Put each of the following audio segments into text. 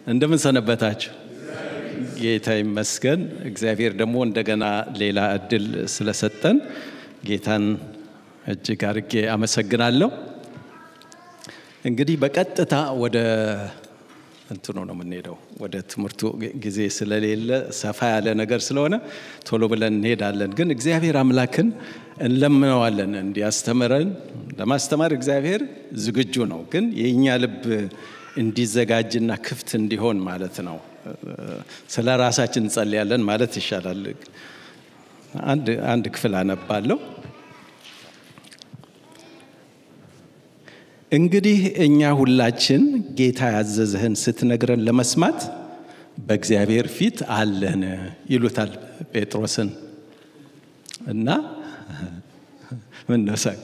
እንደምን ሰነበታችሁ? ጌታ ይመስገን። እግዚአብሔር ደግሞ እንደገና ሌላ እድል ስለሰጠን ጌታን እጅግ አድርጌ አመሰግናለሁ። እንግዲህ በቀጥታ ወደ እንትኑ ነው የምንሄደው። ወደ ትምህርቱ ጊዜ ስለሌለ ሰፋ ያለ ነገር ስለሆነ ቶሎ ብለን እንሄዳለን። ግን እግዚአብሔር አምላክን እንለምነዋለን እንዲያስተምረን። ለማስተማር እግዚአብሔር ዝግጁ ነው። ግን የእኛ ልብ እንዲዘጋጅና ክፍት እንዲሆን ማለት ነው። ስለ ራሳችን እንጸልያለን ማለት ይሻላል። አንድ ክፍል አነባለሁ። እንግዲህ እኛ ሁላችን ጌታ ያዘዘህን ስትነግረን ለመስማት በእግዚአብሔር ፊት አለን ይሉታል ጴጥሮስን እና ምን ነሳቅ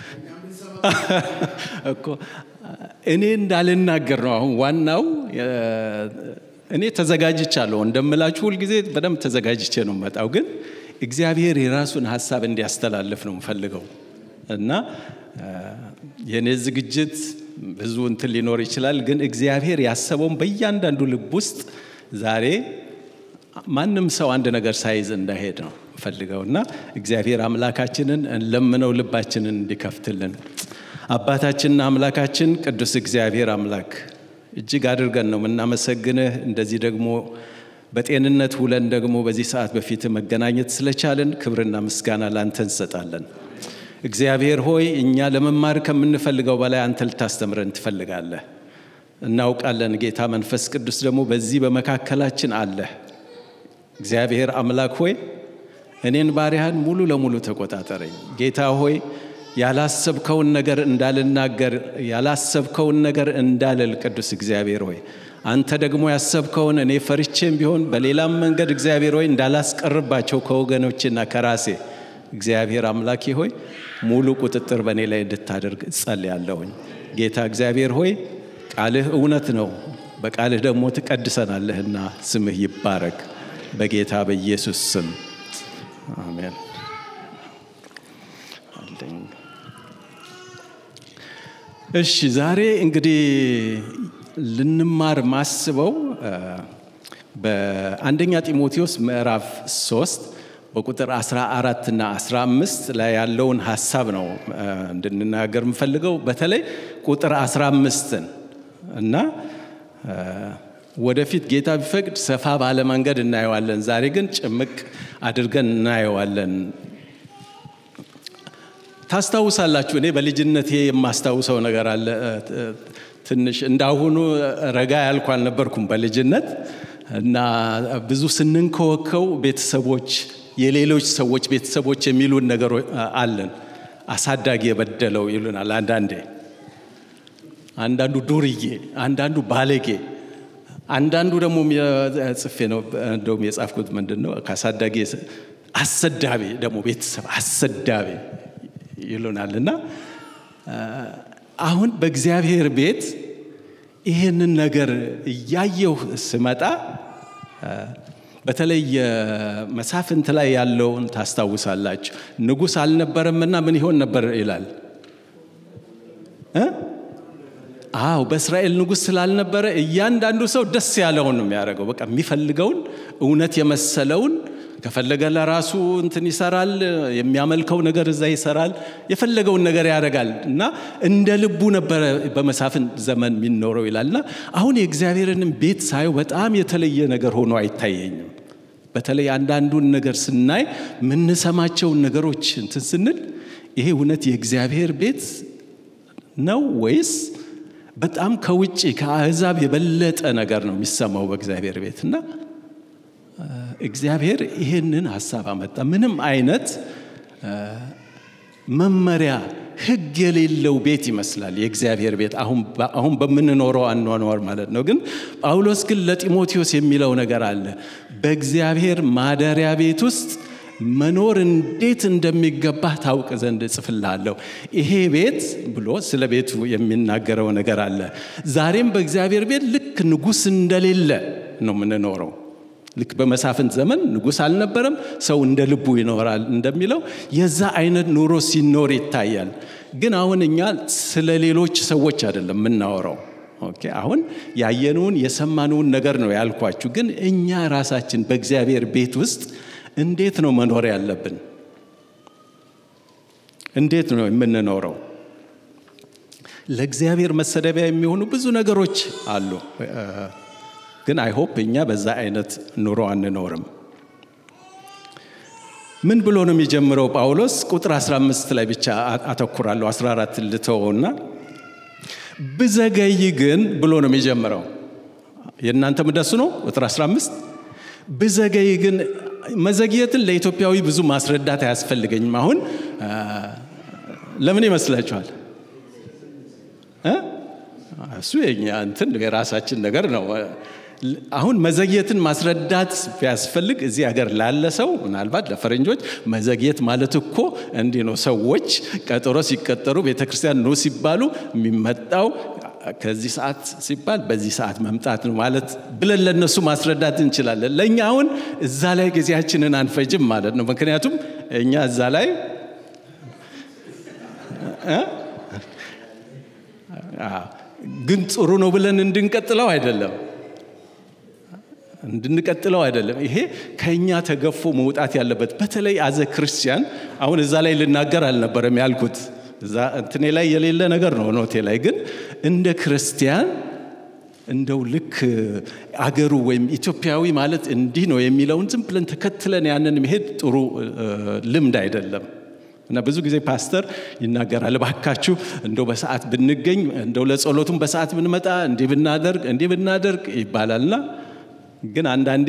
እኮ እኔ እንዳልናገር ነው። አሁን ዋናው እኔ ተዘጋጅቻለሁ እንደምላችሁ ሁልጊዜ በደንብ ተዘጋጅቼ ነው መጣው። ግን እግዚአብሔር የራሱን ሀሳብ እንዲያስተላልፍ ነው የምፈልገው እና የእኔ ዝግጅት ብዙ እንትን ሊኖር ይችላል። ግን እግዚአብሔር ያሰበውን በእያንዳንዱ ልብ ውስጥ ዛሬ ማንም ሰው አንድ ነገር ሳይዝ እንዳይሄድ ነው ፈልገው እና እግዚአብሔር አምላካችንን እንለምነው ልባችንን እንዲከፍትልን። አባታችንና አምላካችን ቅዱስ እግዚአብሔር አምላክ እጅግ አድርገን ነው የምናመሰግንህ። እንደዚህ ደግሞ በጤንነት ውለን ደግሞ በዚህ ሰዓት በፊት መገናኘት ስለቻልን ክብርና ምስጋና ላንተ እንሰጣለን። እግዚአብሔር ሆይ እኛ ለመማር ከምንፈልገው በላይ አንተ ልታስተምረን ትፈልጋለህ። እናውቃለን። ጌታ መንፈስ ቅዱስ ደግሞ በዚህ በመካከላችን አለህ። እግዚአብሔር አምላክ ሆይ እኔን ባሪያህን ሙሉ ለሙሉ ተቆጣጠረኝ። ጌታ ሆይ ያላሰብከውን ነገር እንዳልናገር፣ ያላሰብከውን ነገር እንዳልል፣ ቅዱስ እግዚአብሔር ሆይ አንተ ደግሞ ያሰብከውን እኔ ፈርቼም ቢሆን በሌላም መንገድ እግዚአብሔር ሆይ እንዳላስቀርባቸው ከወገኖችና ከራሴ እግዚአብሔር አምላኬ ሆይ ሙሉ ቁጥጥር በእኔ ላይ እንድታደርግ እጸልያለሁኝ። ጌታ እግዚአብሔር ሆይ ቃልህ እውነት ነው፣ በቃልህ ደግሞ ትቀድሰናለህና ስምህ ይባረክ በጌታ በኢየሱስ ስም አሜን። እሺ ዛሬ እንግዲህ ልንማር ማስበው በአንደኛ ጢሞቴዎስ ምዕራፍ 3 በቁጥር 14 እና 15 ላይ ያለውን ሀሳብ ነው እንድንናገር የምፈልገው። በተለይ ቁጥር 15ን እና ወደፊት ጌታ ቢፈቅድ ሰፋ ባለ መንገድ እናየዋለን። ዛሬ ግን ጭምቅ አድርገን እናየዋለን። ታስታውሳላችሁ፣ እኔ በልጅነቴ የማስታውሰው ነገር አለ። ትንሽ እንዳሁኑ ረጋ ያልኩ አልነበርኩም በልጅነት እና ብዙ ስንንከወከው ቤተሰቦች የሌሎች ሰዎች ቤተሰቦች የሚሉን ነገር አለን። አሳዳጊ የበደለው ይሉናል። አንዳንዴ አንዳንዱ ዱርዬ፣ አንዳንዱ ባለጌ፣ አንዳንዱ ደግሞ ጽፌ ነው እንደውም የጻፍኩት ምንድን ነው ከአሳዳጊ አሰዳቢ ደግሞ ቤተሰብ አሰዳቢ ይሉናል እና አሁን በእግዚአብሔር ቤት ይህንን ነገር እያየሁ ስመጣ በተለይ መሳፍንት ላይ ያለውን ታስታውሳላችሁ። ንጉሥ አልነበረምና ምን ይሆን ነበር ይላል። አዎ በእስራኤል ንጉሥ ስላልነበረ እያንዳንዱ ሰው ደስ ያለውን ነው የሚያደርገው። በቃ የሚፈልገውን እውነት የመሰለውን ከፈለገ ለራሱ እንትን ይሰራል፣ የሚያመልከው ነገር እዛ ይሰራል፣ የፈለገውን ነገር ያደርጋል እና እንደ ልቡ ነበረ በመሳፍንት ዘመን የሚኖረው ይላል እና አሁን የእግዚአብሔርንም ቤት ሳየው በጣም የተለየ ነገር ሆኖ አይታየኝም። በተለይ አንዳንዱን ነገር ስናይ የምንሰማቸውን ነገሮች እንትን ስንል ይሄ እውነት የእግዚአብሔር ቤት ነው ወይስ በጣም ከውጭ ከአሕዛብ የበለጠ ነገር ነው የሚሰማው በእግዚአብሔር ቤት እና እግዚአብሔር ይህንን ሀሳብ አመጣ። ምንም አይነት መመሪያ ሕግ የሌለው ቤት ይመስላል የእግዚአብሔር ቤት አሁን በምንኖረው አኗኗር ማለት ነው። ግን ጳውሎስ ግን ለጢሞቴዎስ የሚለው ነገር አለ። በእግዚአብሔር ማደሪያ ቤት ውስጥ መኖር እንዴት እንደሚገባ ታውቅ ዘንድ እጽፍልሃለሁ። ይሄ ቤት ብሎ ስለ ቤቱ የሚናገረው ነገር አለ። ዛሬም በእግዚአብሔር ቤት ልክ ንጉሥ እንደሌለ ነው የምንኖረው። ልክ በመሳፍንት ዘመን ንጉሥ አልነበረም፣ ሰው እንደ ልቡ ይኖራል እንደሚለው የዛ አይነት ኑሮ ሲኖር ይታያል። ግን አሁን እኛ ስለ ሌሎች ሰዎች አይደለም የምናወራው፣ ኦኬ አሁን ያየነውን የሰማነውን ነገር ነው ያልኳችሁ። ግን እኛ ራሳችን በእግዚአብሔር ቤት ውስጥ እንዴት ነው መኖር ያለብን? እንዴት ነው የምንኖረው? ለእግዚአብሔር መሰደቢያ የሚሆኑ ብዙ ነገሮች አሉ። ግን አይሆፕ እኛ በዛ አይነት ኑሮ አንኖርም። ምን ብሎ ነው የሚጀምረው ጳውሎስ? ቁጥር 15 ላይ ብቻ አተኩራለሁ። 14 ልተወውና ብዘገይ ግን ብሎ ነው የሚጀምረው። የእናንተም እንደሱ ነው። ቁጥር 15 ብዘገይ ግን መዘግየትን ለኢትዮጵያዊ ብዙ ማስረዳት አያስፈልገኝም። አሁን ለምን ይመስላችኋል? እሱ የኛ እንትን የራሳችን ነገር ነው። አሁን መዘግየትን ማስረዳት ቢያስፈልግ እዚህ ሀገር ላለ ሰው ምናልባት ለፈረንጆች መዘግየት ማለት እኮ እንዲህ ነው። ሰዎች ቀጠሮ ሲቀጠሩ ቤተ ክርስቲያን ኑ ሲባሉ የሚመጣው ከዚህ ሰዓት ሲባል በዚህ ሰዓት መምጣት ነው ማለት ብለን ለነሱ ማስረዳት እንችላለን። ለእኛ አሁን እዛ ላይ ጊዜያችንን አንፈጅም ማለት ነው። ምክንያቱም እኛ እዛ ላይ ግን ጥሩ ነው ብለን እንድንቀጥለው አይደለም እንድንቀጥለው አይደለም። ይሄ ከኛ ተገፎ መውጣት ያለበት በተለይ አዘ ክርስቲያን አሁን እዛ ላይ ልናገር አልነበረም ያልኩት እዛ እንትኔ ላይ የሌለ ነገር ነው ኖቴ ላይ ግን እንደ ክርስቲያን እንደው ልክ አገሩ ወይም ኢትዮጵያዊ ማለት እንዲህ ነው የሚለውን ዝም ብለን ተከትለን ያንን መሄድ ጥሩ ልምድ አይደለም። እና ብዙ ጊዜ ፓስተር ይናገራል፣ እባካችሁ እንደው በሰዓት ብንገኝ እንደው ለጸሎቱም በሰዓት ብንመጣ እንዲህ ብናደርግ እንዲህ ብናደርግ ይባላልና ግን አንዳንዴ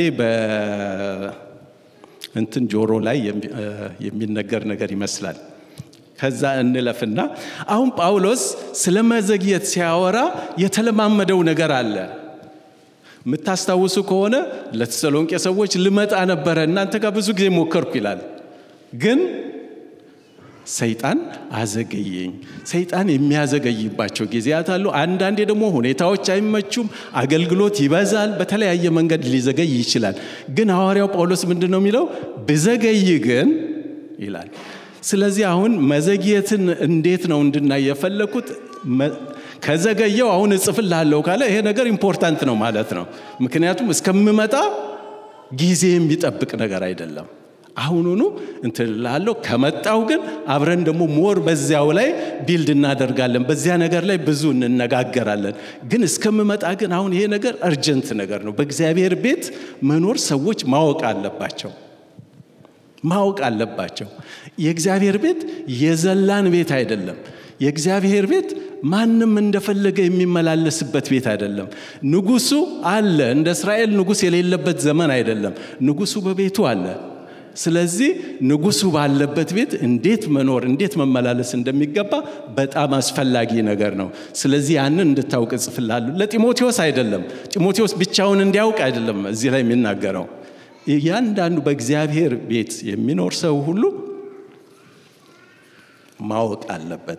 በእንትን ጆሮ ላይ የሚነገር ነገር ይመስላል። ከዛ እንለፍና አሁን ጳውሎስ ስለ መዘግየት ሲያወራ የተለማመደው ነገር አለ። የምታስታውሱ ከሆነ ለተሰሎንቄ ሰዎች ልመጣ ነበረ እናንተ ጋር ብዙ ጊዜ ሞከርኩ ይላል ግን ሰይጣን አዘገየኝ። ሰይጣን የሚያዘገይባቸው ጊዜያት አሉ። አንዳንዴ ደግሞ ሁኔታዎች አይመቹም፣ አገልግሎት ይበዛል፣ በተለያየ መንገድ ሊዘገይ ይችላል። ግን ሐዋርያው ጳውሎስ ምንድን ነው የሚለው? ብዘገይ ግን ይላል። ስለዚህ አሁን መዘግየትን እንዴት ነው እንድናይ የፈለኩት? ከዘገየው አሁን እጽፍልሃለሁ ካለ ይሄ ነገር ኢምፖርታንት ነው ማለት ነው። ምክንያቱም እስከምመጣ ጊዜ የሚጠብቅ ነገር አይደለም። አሁኑኑ እንትን እላለሁ። ከመጣው ግን አብረን ደግሞ ሞር በዚያው ላይ ቢልድ እናደርጋለን። በዚያ ነገር ላይ ብዙ እንነጋገራለን። ግን እስከምመጣ ግን አሁን ይሄ ነገር እርጀንት ነገር ነው። በእግዚአብሔር ቤት መኖር ሰዎች ማወቅ አለባቸው ማወቅ አለባቸው። የእግዚአብሔር ቤት የዘላን ቤት አይደለም። የእግዚአብሔር ቤት ማንም እንደፈለገ የሚመላለስበት ቤት አይደለም። ንጉሱ አለ። እንደ እስራኤል ንጉስ የሌለበት ዘመን አይደለም። ንጉሱ በቤቱ አለ። ስለዚህ ንጉሱ ባለበት ቤት እንዴት መኖር እንዴት መመላለስ እንደሚገባ በጣም አስፈላጊ ነገር ነው። ስለዚህ ያንን እንድታውቅ እጽፍልሃለሁ። ለጢሞቴዎስ አይደለም፣ ጢሞቴዎስ ብቻውን እንዲያውቅ አይደለም እዚህ ላይ የሚናገረው። እያንዳንዱ በእግዚአብሔር ቤት የሚኖር ሰው ሁሉ ማወቅ አለበት።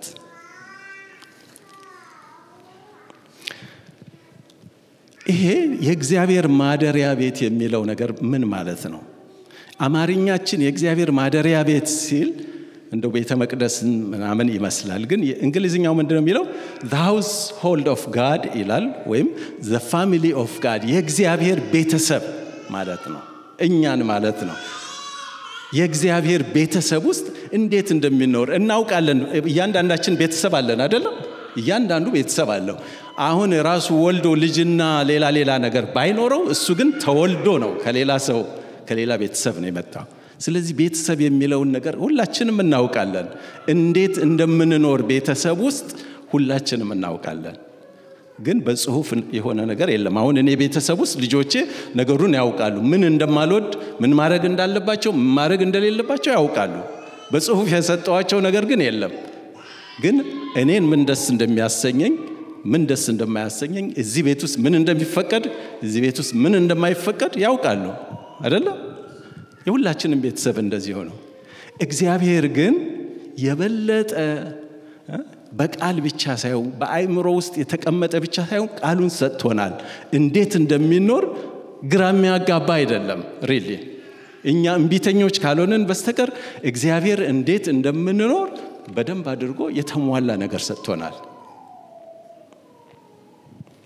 ይሄ የእግዚአብሔር ማደሪያ ቤት የሚለው ነገር ምን ማለት ነው? አማርኛችን የእግዚአብሔር ማደሪያ ቤት ሲል እንደው ቤተ መቅደስን ምናምን ይመስላል። ግን እንግሊዝኛው ምንድን ነው የሚለው? ሃውስ ሆልድ ኦፍ ጋድ ይላል፣ ወይም ዘ ፋሚሊ ኦፍ ጋድ የእግዚአብሔር ቤተሰብ ማለት ነው። እኛን ማለት ነው። የእግዚአብሔር ቤተሰብ ውስጥ እንዴት እንደሚኖር እናውቃለን። እያንዳንዳችን ቤተሰብ አለን አይደለም? እያንዳንዱ ቤተሰብ አለው። አሁን ራሱ ወልዶ ልጅና ሌላ ሌላ ነገር ባይኖረው እሱ ግን ተወልዶ ነው ከሌላ ሰው ከሌላ ቤተሰብ ነው የመጣው። ስለዚህ ቤተሰብ የሚለውን ነገር ሁላችንም እናውቃለን። እንዴት እንደምንኖር ቤተሰብ ውስጥ ሁላችንም እናውቃለን። ግን በጽሁፍ የሆነ ነገር የለም። አሁን እኔ ቤተሰብ ውስጥ ልጆቼ ነገሩን ያውቃሉ። ምን እንደማልወድ፣ ምን ማድረግ እንዳለባቸው፣ ምን ማድረግ እንደሌለባቸው ያውቃሉ። በጽሁፍ የሰጠዋቸው ነገር ግን የለም። ግን እኔን ምን ደስ እንደሚያሰኘኝ ምን ደስ እንደማያሰኘኝ እዚህ ቤት ውስጥ ምን እንደሚፈቀድ እዚህ ቤት ውስጥ ምን እንደማይፈቀድ ያውቃሉ አይደለም? የሁላችንም ቤተሰብ እንደዚህ ሆነው። እግዚአብሔር ግን የበለጠ በቃል ብቻ ሳይሆን በአእምሮ ውስጥ የተቀመጠ ብቻ ሳይሆን ቃሉን ሰጥቶናል። እንዴት እንደሚኖር ግራ የሚያጋባ አይደለም። ሪሊ እኛ እምቢተኞች ካልሆንን በስተቀር እግዚአብሔር እንዴት እንደምንኖር በደንብ አድርጎ የተሟላ ነገር ሰጥቶናል።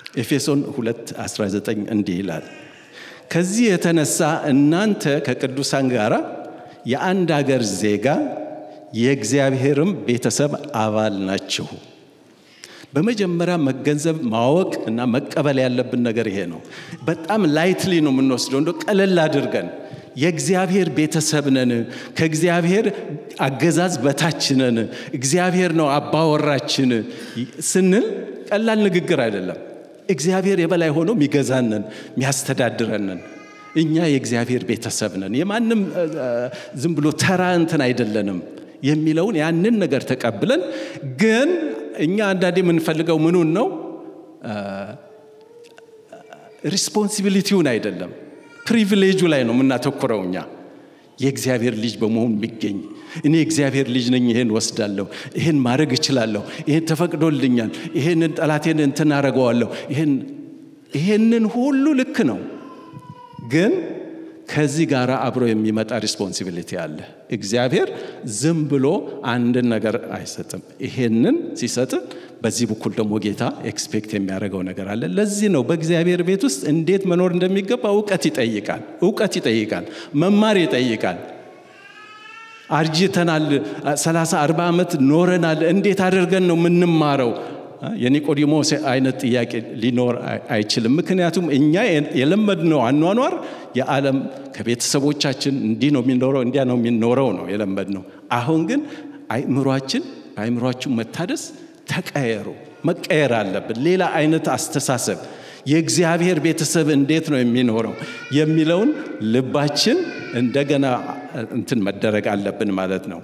ኤፌሶን 2 19 እንዲህ ይላል ከዚህ የተነሳ እናንተ ከቅዱሳን ጋር የአንድ አገር ዜጋ የእግዚአብሔርም ቤተሰብ አባል ናችሁ በመጀመሪያ መገንዘብ ማወቅ እና መቀበል ያለብን ነገር ይሄ ነው በጣም ላይትሊ ነው የምንወስደው እንደ ቀለል አድርገን የእግዚአብሔር ቤተሰብ ነን ከእግዚአብሔር አገዛዝ በታች ነን እግዚአብሔር ነው አባወራችን ስንል ቀላል ንግግር አይደለም እግዚአብሔር የበላይ ሆኖ የሚገዛንን የሚያስተዳድረንን እኛ የእግዚአብሔር ቤተሰብ ነን የማንም ዝም ብሎ ተራ እንትን አይደለንም የሚለውን ያንን ነገር ተቀብለን ግን እኛ አንዳንዴ የምንፈልገው ምኑን ነው ሪስፖንሲቢሊቲውን አይደለም ፕሪቪሌጁ ላይ ነው የምናተኩረው እኛ የእግዚአብሔር ልጅ በመሆን የሚገኝ እኔ እግዚአብሔር ልጅ ነኝ ይሄን ወስዳለሁ ይሄን ማድረግ እችላለሁ ይሄን ተፈቅዶልኛል ይሄንን ጠላቴን እንትን አረገዋለሁ ይሄንን ሁሉ ልክ ነው ግን ከዚህ ጋር አብሮ የሚመጣ ሪስፖንሲቢሊቲ አለ እግዚአብሔር ዝም ብሎ አንድን ነገር አይሰጥም ይሄንን ሲሰጥን በዚህ በኩል ደግሞ ጌታ ኤክስፔክት የሚያደርገው ነገር አለ ለዚህ ነው በእግዚአብሔር ቤት ውስጥ እንዴት መኖር እንደሚገባ እውቀት ይጠይቃል እውቀት ይጠይቃል መማር ይጠይቃል አርጅተናል 30 40 ዓመት ኖረናል እንዴት አድርገን ነው የምንማረው የኒቆዲሞስ አይነት ጥያቄ ሊኖር አይችልም ምክንያቱም እኛ የለመድነው አኗኗር የዓለም ከቤተሰቦቻችን እንዲህ ነው የሚኖረው እንዲያ ነው የሚኖረው ነው የለመድነው አሁን ግን አይምሯችን አይምሯችን መታደስ ተቀየሩ መቀየር አለብን ሌላ አይነት አስተሳሰብ የእግዚአብሔር ቤተሰብ እንዴት ነው የሚኖረው የሚለውን ልባችን እንደገና እንትን መደረግ አለብን ማለት ነው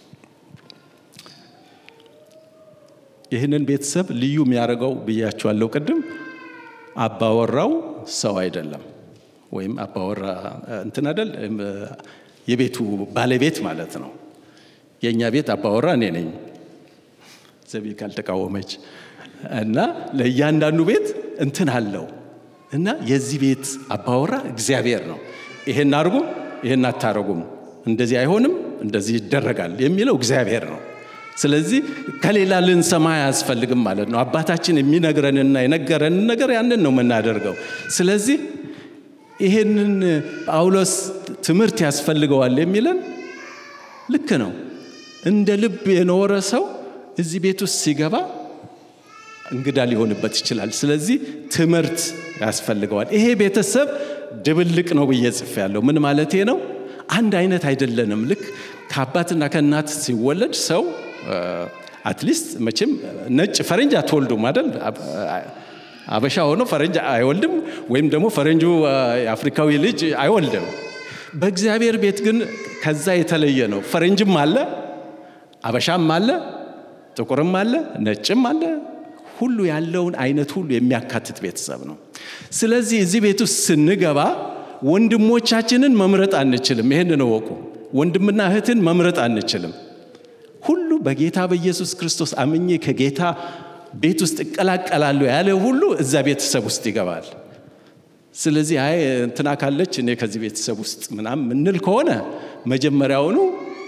ይህንን ቤተሰብ ልዩ የሚያደርገው ብያችኋለሁ ቅድም አባወራው ሰው አይደለም ወይም አባወራ እንትን አይደል የቤቱ ባለቤት ማለት ነው የእኛ ቤት አባወራ እኔ ነኝ ዘቢ ካልተቃወመች እና ለእያንዳንዱ ቤት እንትን አለው እና የዚህ ቤት አባወራ እግዚአብሔር ነው ይሄን አድርጉ ይሄን አታረጉም እንደዚህ አይሆንም እንደዚህ ይደረጋል የሚለው እግዚአብሔር ነው ስለዚህ ከሌላ ልንሰማ አያስፈልግም ማለት ነው አባታችን የሚነግረንና የነገረንን ነገር ያንን ነው የምናደርገው ስለዚህ ይሄንን ጳውሎስ ትምህርት ያስፈልገዋል የሚለን ልክ ነው እንደ ልብ የኖረ ሰው እዚህ ቤት ውስጥ ሲገባ እንግዳ ሊሆንበት ይችላል ስለዚህ ትምህርት ያስፈልገዋል ይሄ ቤተሰብ ድብልቅ ነው ብዬ ጽፍ ያለው ምን ማለቴ ነው አንድ አይነት አይደለንም ልክ ከአባትና ከእናት ሲወለድ ሰው አትሊስት መቼም ነጭ ፈረንጅ አትወልዱም አይደል አበሻ ሆኖ ፈረንጅ አይወልድም ወይም ደግሞ ፈረንጁ የአፍሪካዊ ልጅ አይወልድም በእግዚአብሔር ቤት ግን ከዛ የተለየ ነው ፈረንጅም አለ አበሻም አለ ጥቁርም አለ ነጭም አለ ሁሉ ያለውን አይነት ሁሉ የሚያካትት ቤተሰብ ነው ስለዚህ እዚህ ቤት ውስጥ ስንገባ ወንድሞቻችንን መምረጥ አንችልም ይህን እወቁ ወንድምና እህትን መምረጥ አንችልም ሁሉ በጌታ በኢየሱስ ክርስቶስ አምኜ ከጌታ ቤት ውስጥ እቀላቀላለሁ ያለ ሁሉ እዛ ቤተሰብ ውስጥ ይገባል ስለዚህ አይ እንትና ካለች እኔ ከዚህ ቤተሰብ ውስጥ ምናም ምንል ከሆነ መጀመሪያውኑ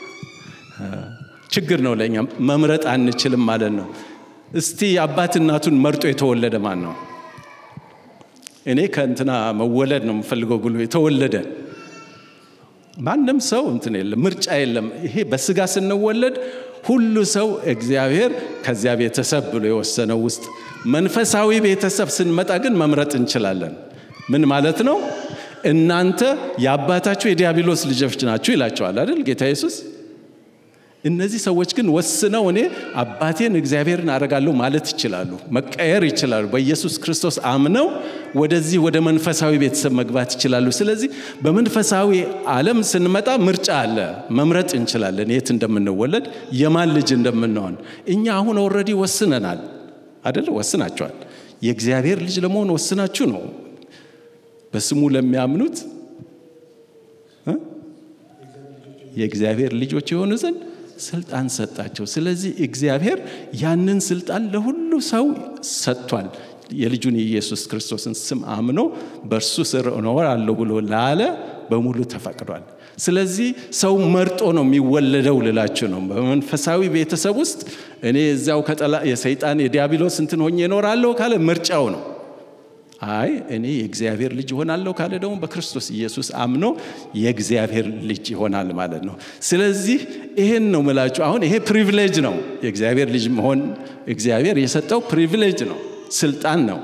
ችግር ነው ለእኛ መምረጥ አንችልም ማለት ነው እስቲ አባት እናቱን መርጦ የተወለደ ማን ነው እኔ ከእንትና መወለድ ነው የምፈልገው ብሎ የተወለደ ማንም ሰው እንትን የለም ምርጫ የለም ይሄ በስጋ ስንወለድ ሁሉ ሰው እግዚአብሔር ከዚያ ቤተሰብ ብሎ የወሰነው ውስጥ መንፈሳዊ ቤተሰብ ስንመጣ ግን መምረጥ እንችላለን ምን ማለት ነው እናንተ የአባታችሁ የዲያብሎስ ልጆች ናችሁ ይላቸዋል አይደል ጌታ ኢየሱስ እነዚህ ሰዎች ግን ወስነው እኔ አባቴን እግዚአብሔርን አደርጋለሁ ማለት ይችላሉ መቀየር ይችላሉ በኢየሱስ ክርስቶስ አምነው ወደዚህ ወደ መንፈሳዊ ቤተሰብ መግባት ይችላሉ ስለዚህ በመንፈሳዊ ዓለም ስንመጣ ምርጫ አለ መምረጥ እንችላለን የት እንደምንወለድ የማን ልጅ እንደምንሆን እኛ አሁን ኦልሬዲ ወስነናል አደለ ወስናቸዋል የእግዚአብሔር ልጅ ለመሆን ወስናችሁ ነው በስሙ ለሚያምኑት የእግዚአብሔር ልጆች የሆኑ ዘንድ ስልጣን ሰጣቸው ስለዚህ እግዚአብሔር ያንን ስልጣን ለሁሉ ሰው ሰጥቷል የልጁን የኢየሱስ ክርስቶስን ስም አምኖ በእርሱ ስር እኖራለሁ ብሎ ላለ በሙሉ ተፈቅዷል ስለዚህ ሰው መርጦ ነው የሚወለደው ልላችሁ ነው በመንፈሳዊ ቤተሰብ ውስጥ እኔ እዚያው ከጠላ የሰይጣን የዲያብሎስ እንትን ሆኜ እኖራለሁ ካለ ምርጫው ነው አይ እኔ የእግዚአብሔር ልጅ ይሆናለሁ ካለ ደግሞ በክርስቶስ ኢየሱስ አምኖ የእግዚአብሔር ልጅ ይሆናል ማለት ነው። ስለዚህ ይሄን ነው ምላችሁ። አሁን ይሄ ፕሪቪሌጅ ነው። የእግዚአብሔር ልጅ መሆን እግዚአብሔር የሰጠው ፕሪቪሌጅ ነው፣ ስልጣን ነው።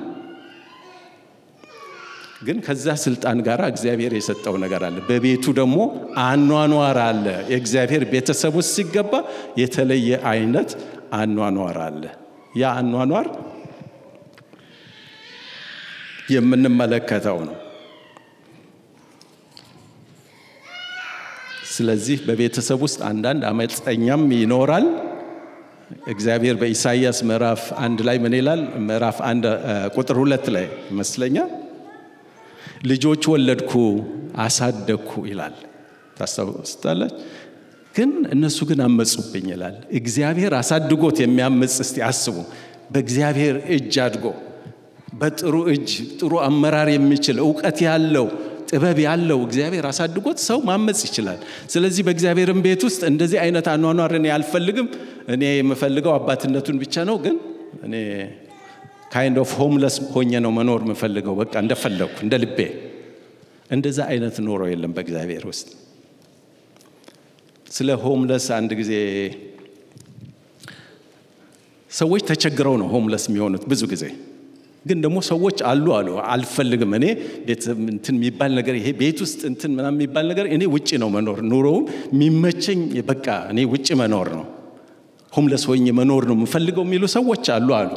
ግን ከዛ ስልጣን ጋር እግዚአብሔር የሰጠው ነገር አለ። በቤቱ ደግሞ አኗኗር አለ። የእግዚአብሔር ቤተሰብ ውስጥ ሲገባ የተለየ አይነት አኗኗር አለ። ያ አኗኗር የምንመለከተው ነው። ስለዚህ በቤተሰብ ውስጥ አንዳንድ አመፀኛም ይኖራል። እግዚአብሔር በኢሳይያስ ምዕራፍ አንድ ላይ ምን ይላል? ምዕራፍ አንድ ቁጥር ሁለት ላይ ይመስለኛል ልጆች ወለድኩ አሳደግኩ ይላል። ታስታውስታለች። ግን እነሱ ግን አመፁብኝ ይላል። እግዚአብሔር አሳድጎት የሚያምፅ እስቲ አስቡ። በእግዚአብሔር እጅ አድጎ በጥሩ እጅ ጥሩ አመራር የሚችል እውቀት ያለው ጥበብ ያለው እግዚአብሔር አሳድጎት ሰው ማመፅ ይችላል። ስለዚህ በእግዚአብሔርም ቤት ውስጥ እንደዚህ አይነት አኗኗር እኔ አልፈልግም። እኔ የምፈልገው አባትነቱን ብቻ ነው። ግን እኔ ካይንድ ኦፍ ሆምለስ ሆኜ ነው መኖር የምፈልገው። በቃ እንደፈለግኩ እንደ ልቤ። እንደዛ አይነት ኖሮ የለም በእግዚአብሔር ውስጥ። ስለ ሆምለስ አንድ ጊዜ ሰዎች ተቸግረው ነው ሆምለስ የሚሆኑት ብዙ ጊዜ ግን ደግሞ ሰዎች አሉ አሉ አልፈልግም እኔ እንትን የሚባል ነገር ይሄ ቤት ውስጥ እንትን ምናምን የሚባል ነገር እኔ ውጭ ነው መኖር ኑሮውም የሚመቸኝ በቃ እኔ ውጭ መኖር ነው ሆምለስ ሆኜ መኖር ነው የምፈልገው የሚሉ ሰዎች አሉ አሉ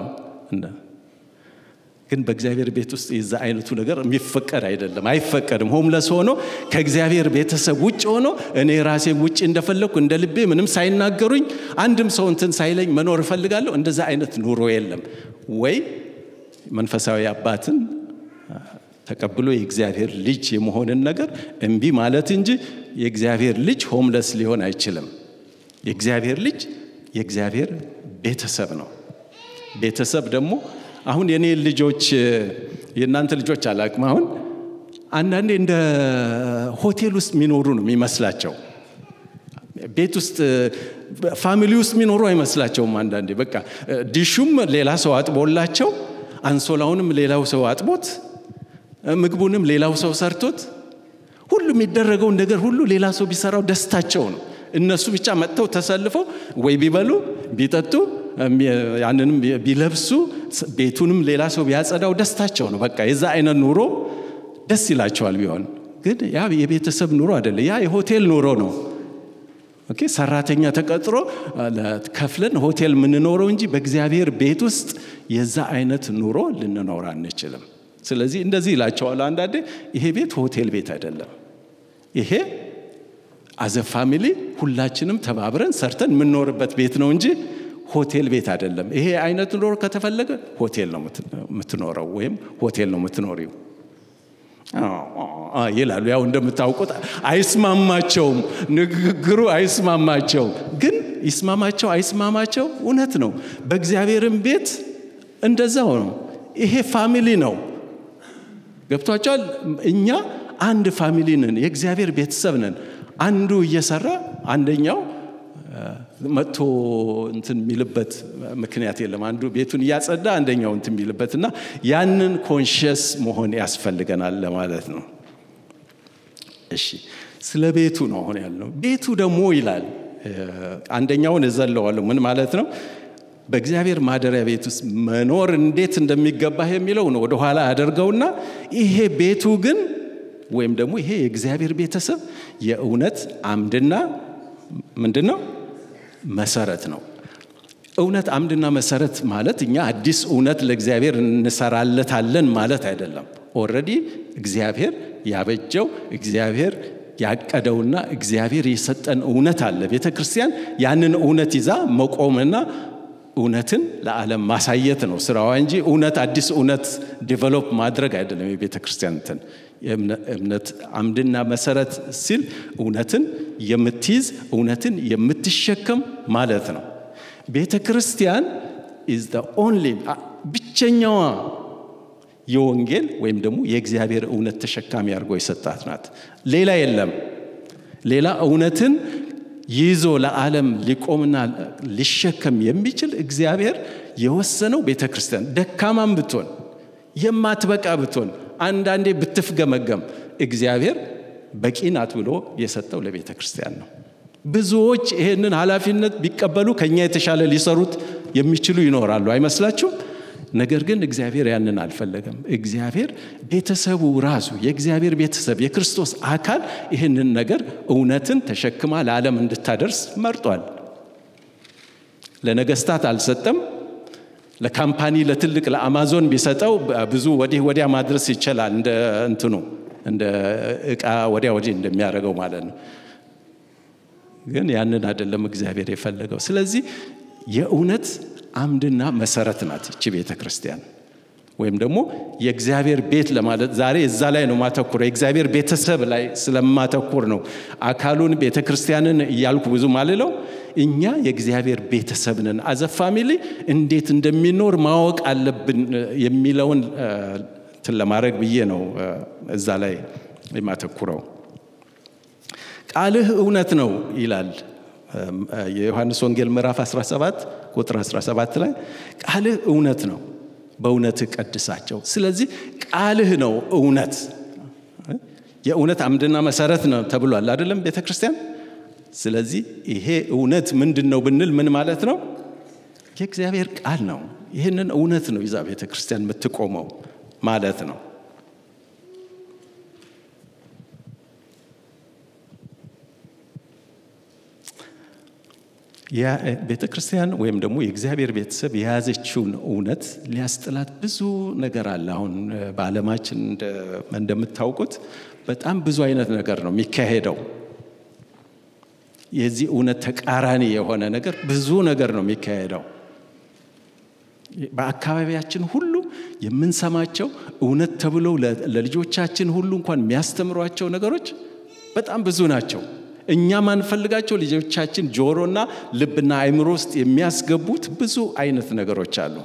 ግን በእግዚአብሔር ቤት ውስጥ የዛ አይነቱ ነገር የሚፈቀድ አይደለም፣ አይፈቀድም። ሆምለስ ሆኖ ከእግዚአብሔር ቤተሰብ ውጭ ሆኖ እኔ ራሴ ውጭ እንደፈለግኩ እንደ ልቤ ምንም ሳይናገሩኝ አንድም ሰው እንትን ሳይለኝ መኖር እፈልጋለሁ። እንደዛ አይነት ኑሮ የለም። ወይ መንፈሳዊ አባትን ተቀብሎ የእግዚአብሔር ልጅ የመሆንን ነገር እምቢ ማለት እንጂ የእግዚአብሔር ልጅ ሆምለስ ሊሆን አይችልም። የእግዚአብሔር ልጅ የእግዚአብሔር ቤተሰብ ነው። ቤተሰብ ደግሞ አሁን የኔ ልጆች የእናንተ ልጆች አላቅም። አሁን አንዳንዴ እንደ ሆቴል ውስጥ የሚኖሩ ነው የሚመስላቸው። ቤት ውስጥ ፋሚሊ ውስጥ የሚኖሩ አይመስላቸውም። አንዳንዴ በቃ ዲሹም ሌላ ሰው አጥቦላቸው፣ አንሶላውንም ሌላው ሰው አጥቦት፣ ምግቡንም ሌላው ሰው ሰርቶት፣ ሁሉ የሚደረገውን ነገር ሁሉ ሌላ ሰው ቢሰራው ደስታቸው ነው። እነሱ ብቻ መጥተው ተሰልፈው ወይ ቢበሉ ቢጠጡ ያንንም ቢለብሱ ቤቱንም ሌላ ሰው ቢያጸዳው ደስታቸው ነው። በቃ የዛ አይነት ኑሮ ደስ ይላቸዋል። ቢሆን ግን ያ የቤተሰብ ኑሮ አይደለም። ያ የሆቴል ኑሮ ነው። ኦኬ ሰራተኛ ተቀጥሮ ከፍለን ሆቴል የምንኖረው እንጂ በእግዚአብሔር ቤት ውስጥ የዛ አይነት ኑሮ ልንኖር አንችልም። ስለዚህ እንደዚህ ይላቸዋል አንዳንዴ፣ ይሄ ቤት ሆቴል ቤት አይደለም። ይሄ አዘ ፋሚሊ ሁላችንም ተባብረን ሰርተን የምንኖርበት ቤት ነው እንጂ ሆቴል ቤት አይደለም። ይሄ አይነት ኑሮ ከተፈለገ ሆቴል ነው የምትኖረው ወይም ሆቴል ነው የምትኖሪው ይላሉ። ያው እንደምታውቁት አይስማማቸውም፣ ንግግሩ አይስማማቸውም። ግን ይስማማቸው አይስማማቸው እውነት ነው። በእግዚአብሔርም ቤት እንደዛው ነው። ይሄ ፋሚሊ ነው። ገብቷቸዋል። እኛ አንድ ፋሚሊ ነን፣ የእግዚአብሔር ቤተሰብ ነን። አንዱ እየሰራ አንደኛው መጥቶ እንትን የሚልበት ምክንያት የለም። አንዱ ቤቱን እያጸዳ አንደኛው እንትን የሚልበት እና ያንን ኮንሽስ መሆን ያስፈልገናል ለማለት ነው። እሺ ስለ ቤቱ ነው አሁን ያልነው። ቤቱ ደግሞ ይላል አንደኛውን እዘለዋለሁ። ምን ማለት ነው? በእግዚአብሔር ማደሪያ ቤት ውስጥ መኖር እንዴት እንደሚገባህ የሚለው ነው ወደኋላ ያደርገውና ይሄ ቤቱ ግን ወይም ደግሞ ይሄ የእግዚአብሔር ቤተሰብ የእውነት አምድና ምንድን ነው መሰረት ነው። እውነት አምድና መሰረት ማለት እኛ አዲስ እውነት ለእግዚአብሔር እንሰራለታለን ማለት አይደለም። ኦልሬዲ እግዚአብሔር ያበጀው እግዚአብሔር ያቀደውና እግዚአብሔር የሰጠን እውነት አለ። ቤተ ክርስቲያን ያንን እውነት ይዛ መቆምና እውነትን ለዓለም ማሳየት ነው ስራዋ እንጂ እውነት አዲስ እውነት ዲቨሎፕ ማድረግ አይደለም። የቤተ ክርስቲያን እንትን እምነት አምድና መሰረት ሲል እውነትን የምትይዝ እውነትን የምትሸከም ማለት ነው። ቤተ ክርስቲያን ኢዝ ዘ ኦንሊ ብቸኛዋ የወንጌል ወይም ደግሞ የእግዚአብሔር እውነት ተሸካሚ አድርጎ የሰጣት ናት። ሌላ የለም። ሌላ እውነትን ይዞ ለዓለም ሊቆምና ሊሸከም የሚችል እግዚአብሔር የወሰነው ቤተ ክርስቲያን ደካማም ብትሆን የማትበቃ ብትሆን አንዳንዴ ብትፍገመገም እግዚአብሔር በቂ ናት ብሎ የሰጠው ለቤተ ክርስቲያን ነው። ብዙዎች ይህንን ኃላፊነት ቢቀበሉ ከኛ የተሻለ ሊሰሩት የሚችሉ ይኖራሉ አይመስላችሁም? ነገር ግን እግዚአብሔር ያንን አልፈለገም። እግዚአብሔር ቤተሰቡ ራሱ የእግዚአብሔር ቤተሰብ የክርስቶስ አካል ይህንን ነገር እውነትን ተሸክማ ለዓለም እንድታደርስ መርጧል። ለነገስታት አልሰጠም። ለካምፓኒ ለትልቅ ለአማዞን ቢሰጠው ብዙ ወዲህ ወዲያ ማድረስ ይችላል። እንደ እንትኑ እንደ እቃ ወዲያ ወዲህ እንደሚያደርገው ማለት ነው። ግን ያንን አይደለም እግዚአብሔር የፈለገው። ስለዚህ የእውነት አምድና መሰረት ናት እቺ ቤተ ክርስቲያን ወይም ደግሞ የእግዚአብሔር ቤት ለማለት ዛሬ እዛ ላይ ነው ማተኩር የእግዚአብሔር ቤተሰብ ላይ ስለማተኩር ነው አካሉን ቤተ ክርስቲያንን እያልኩ ብዙ ማልለው እኛ የእግዚአብሔር ቤተሰብ ነን አዘ ፋሚሊ እንዴት እንደሚኖር ማወቅ አለብን የሚለውን እንትን ለማድረግ ብዬ ነው እዛ ላይ የማተኩረው ቃልህ እውነት ነው ይላል የዮሐንስ ወንጌል ምዕራፍ 17 ቁጥር 17 ላይ ቃልህ እውነት ነው በእውነትህ ቀድሳቸው ስለዚህ ቃልህ ነው እውነት የእውነት አምድና መሰረት ነው ተብሏል አይደለም ቤተ ክርስቲያን ስለዚህ ይሄ እውነት ምንድን ነው ብንል ምን ማለት ነው የእግዚአብሔር ቃል ነው ይህንን እውነት ነው ይዛ ቤተ ክርስቲያን የምትቆመው ማለት ነው ቤተ ክርስቲያን ወይም ደግሞ የእግዚአብሔር ቤተሰብ የያዘችውን እውነት ሊያስጥላት ብዙ ነገር አለ። አሁን በዓለማችን እንደምታውቁት በጣም ብዙ አይነት ነገር ነው የሚካሄደው። የዚህ እውነት ተቃራኒ የሆነ ነገር ብዙ ነገር ነው የሚካሄደው። በአካባቢያችን ሁሉ የምንሰማቸው እውነት ተብለው ለልጆቻችን ሁሉ እንኳን የሚያስተምሯቸው ነገሮች በጣም ብዙ ናቸው። እኛ ማንፈልጋቸው ልጆቻችን ጆሮና ልብና አይምሮ ውስጥ የሚያስገቡት ብዙ አይነት ነገሮች አሉ።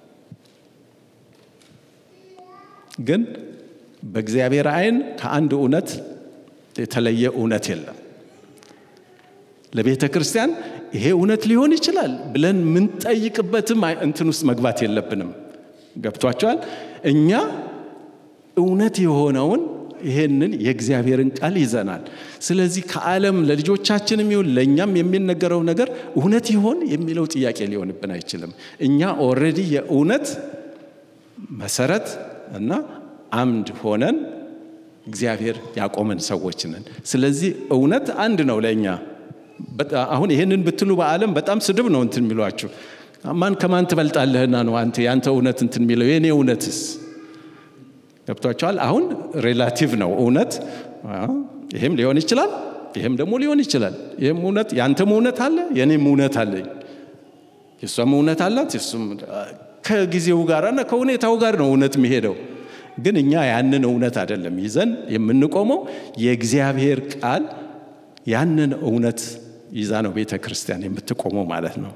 ግን በእግዚአብሔር አይን ከአንድ እውነት የተለየ እውነት የለም። ለቤተ ክርስቲያን ይሄ እውነት ሊሆን ይችላል ብለን ምንጠይቅበትም እንትን ውስጥ መግባት የለብንም። ገብቷቸዋል። እኛ እውነት የሆነውን ይሄንን የእግዚአብሔርን ቃል ይዘናል። ስለዚህ ከዓለም ለልጆቻችንም ይሁን ለእኛም የሚነገረው ነገር እውነት ይሆን የሚለው ጥያቄ ሊሆንብን አይችልም። እኛ ኦልሬዲ የእውነት መሰረት እና አምድ ሆነን እግዚአብሔር ያቆመን ሰዎች ነን። ስለዚህ እውነት አንድ ነው ለእኛ። አሁን ይህንን ብትሉ በዓለም በጣም ስድብ ነው እንትን የሚሏችሁ። ማን ከማን ትበልጣለህና ነው አንተ ያንተ እውነት እንትን የሚለው የእኔ እውነትስ ገብቷቸዋል። አሁን ሬላቲቭ ነው እውነት። ይህም ሊሆን ይችላል፣ ይህም ደግሞ ሊሆን ይችላል። ይህም እውነት ያንተም እውነት አለ፣ የኔም እውነት አለኝ፣ የእሷም እውነት አላት። የሱም ከጊዜው ጋርና ከሁኔታው ጋር ነው እውነት የሚሄደው። ግን እኛ ያንን እውነት አይደለም ይዘን የምንቆመው። የእግዚአብሔር ቃል ያንን እውነት ይዛ ነው ቤተ ክርስቲያን የምትቆመው ማለት ነው።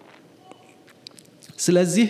ስለዚህ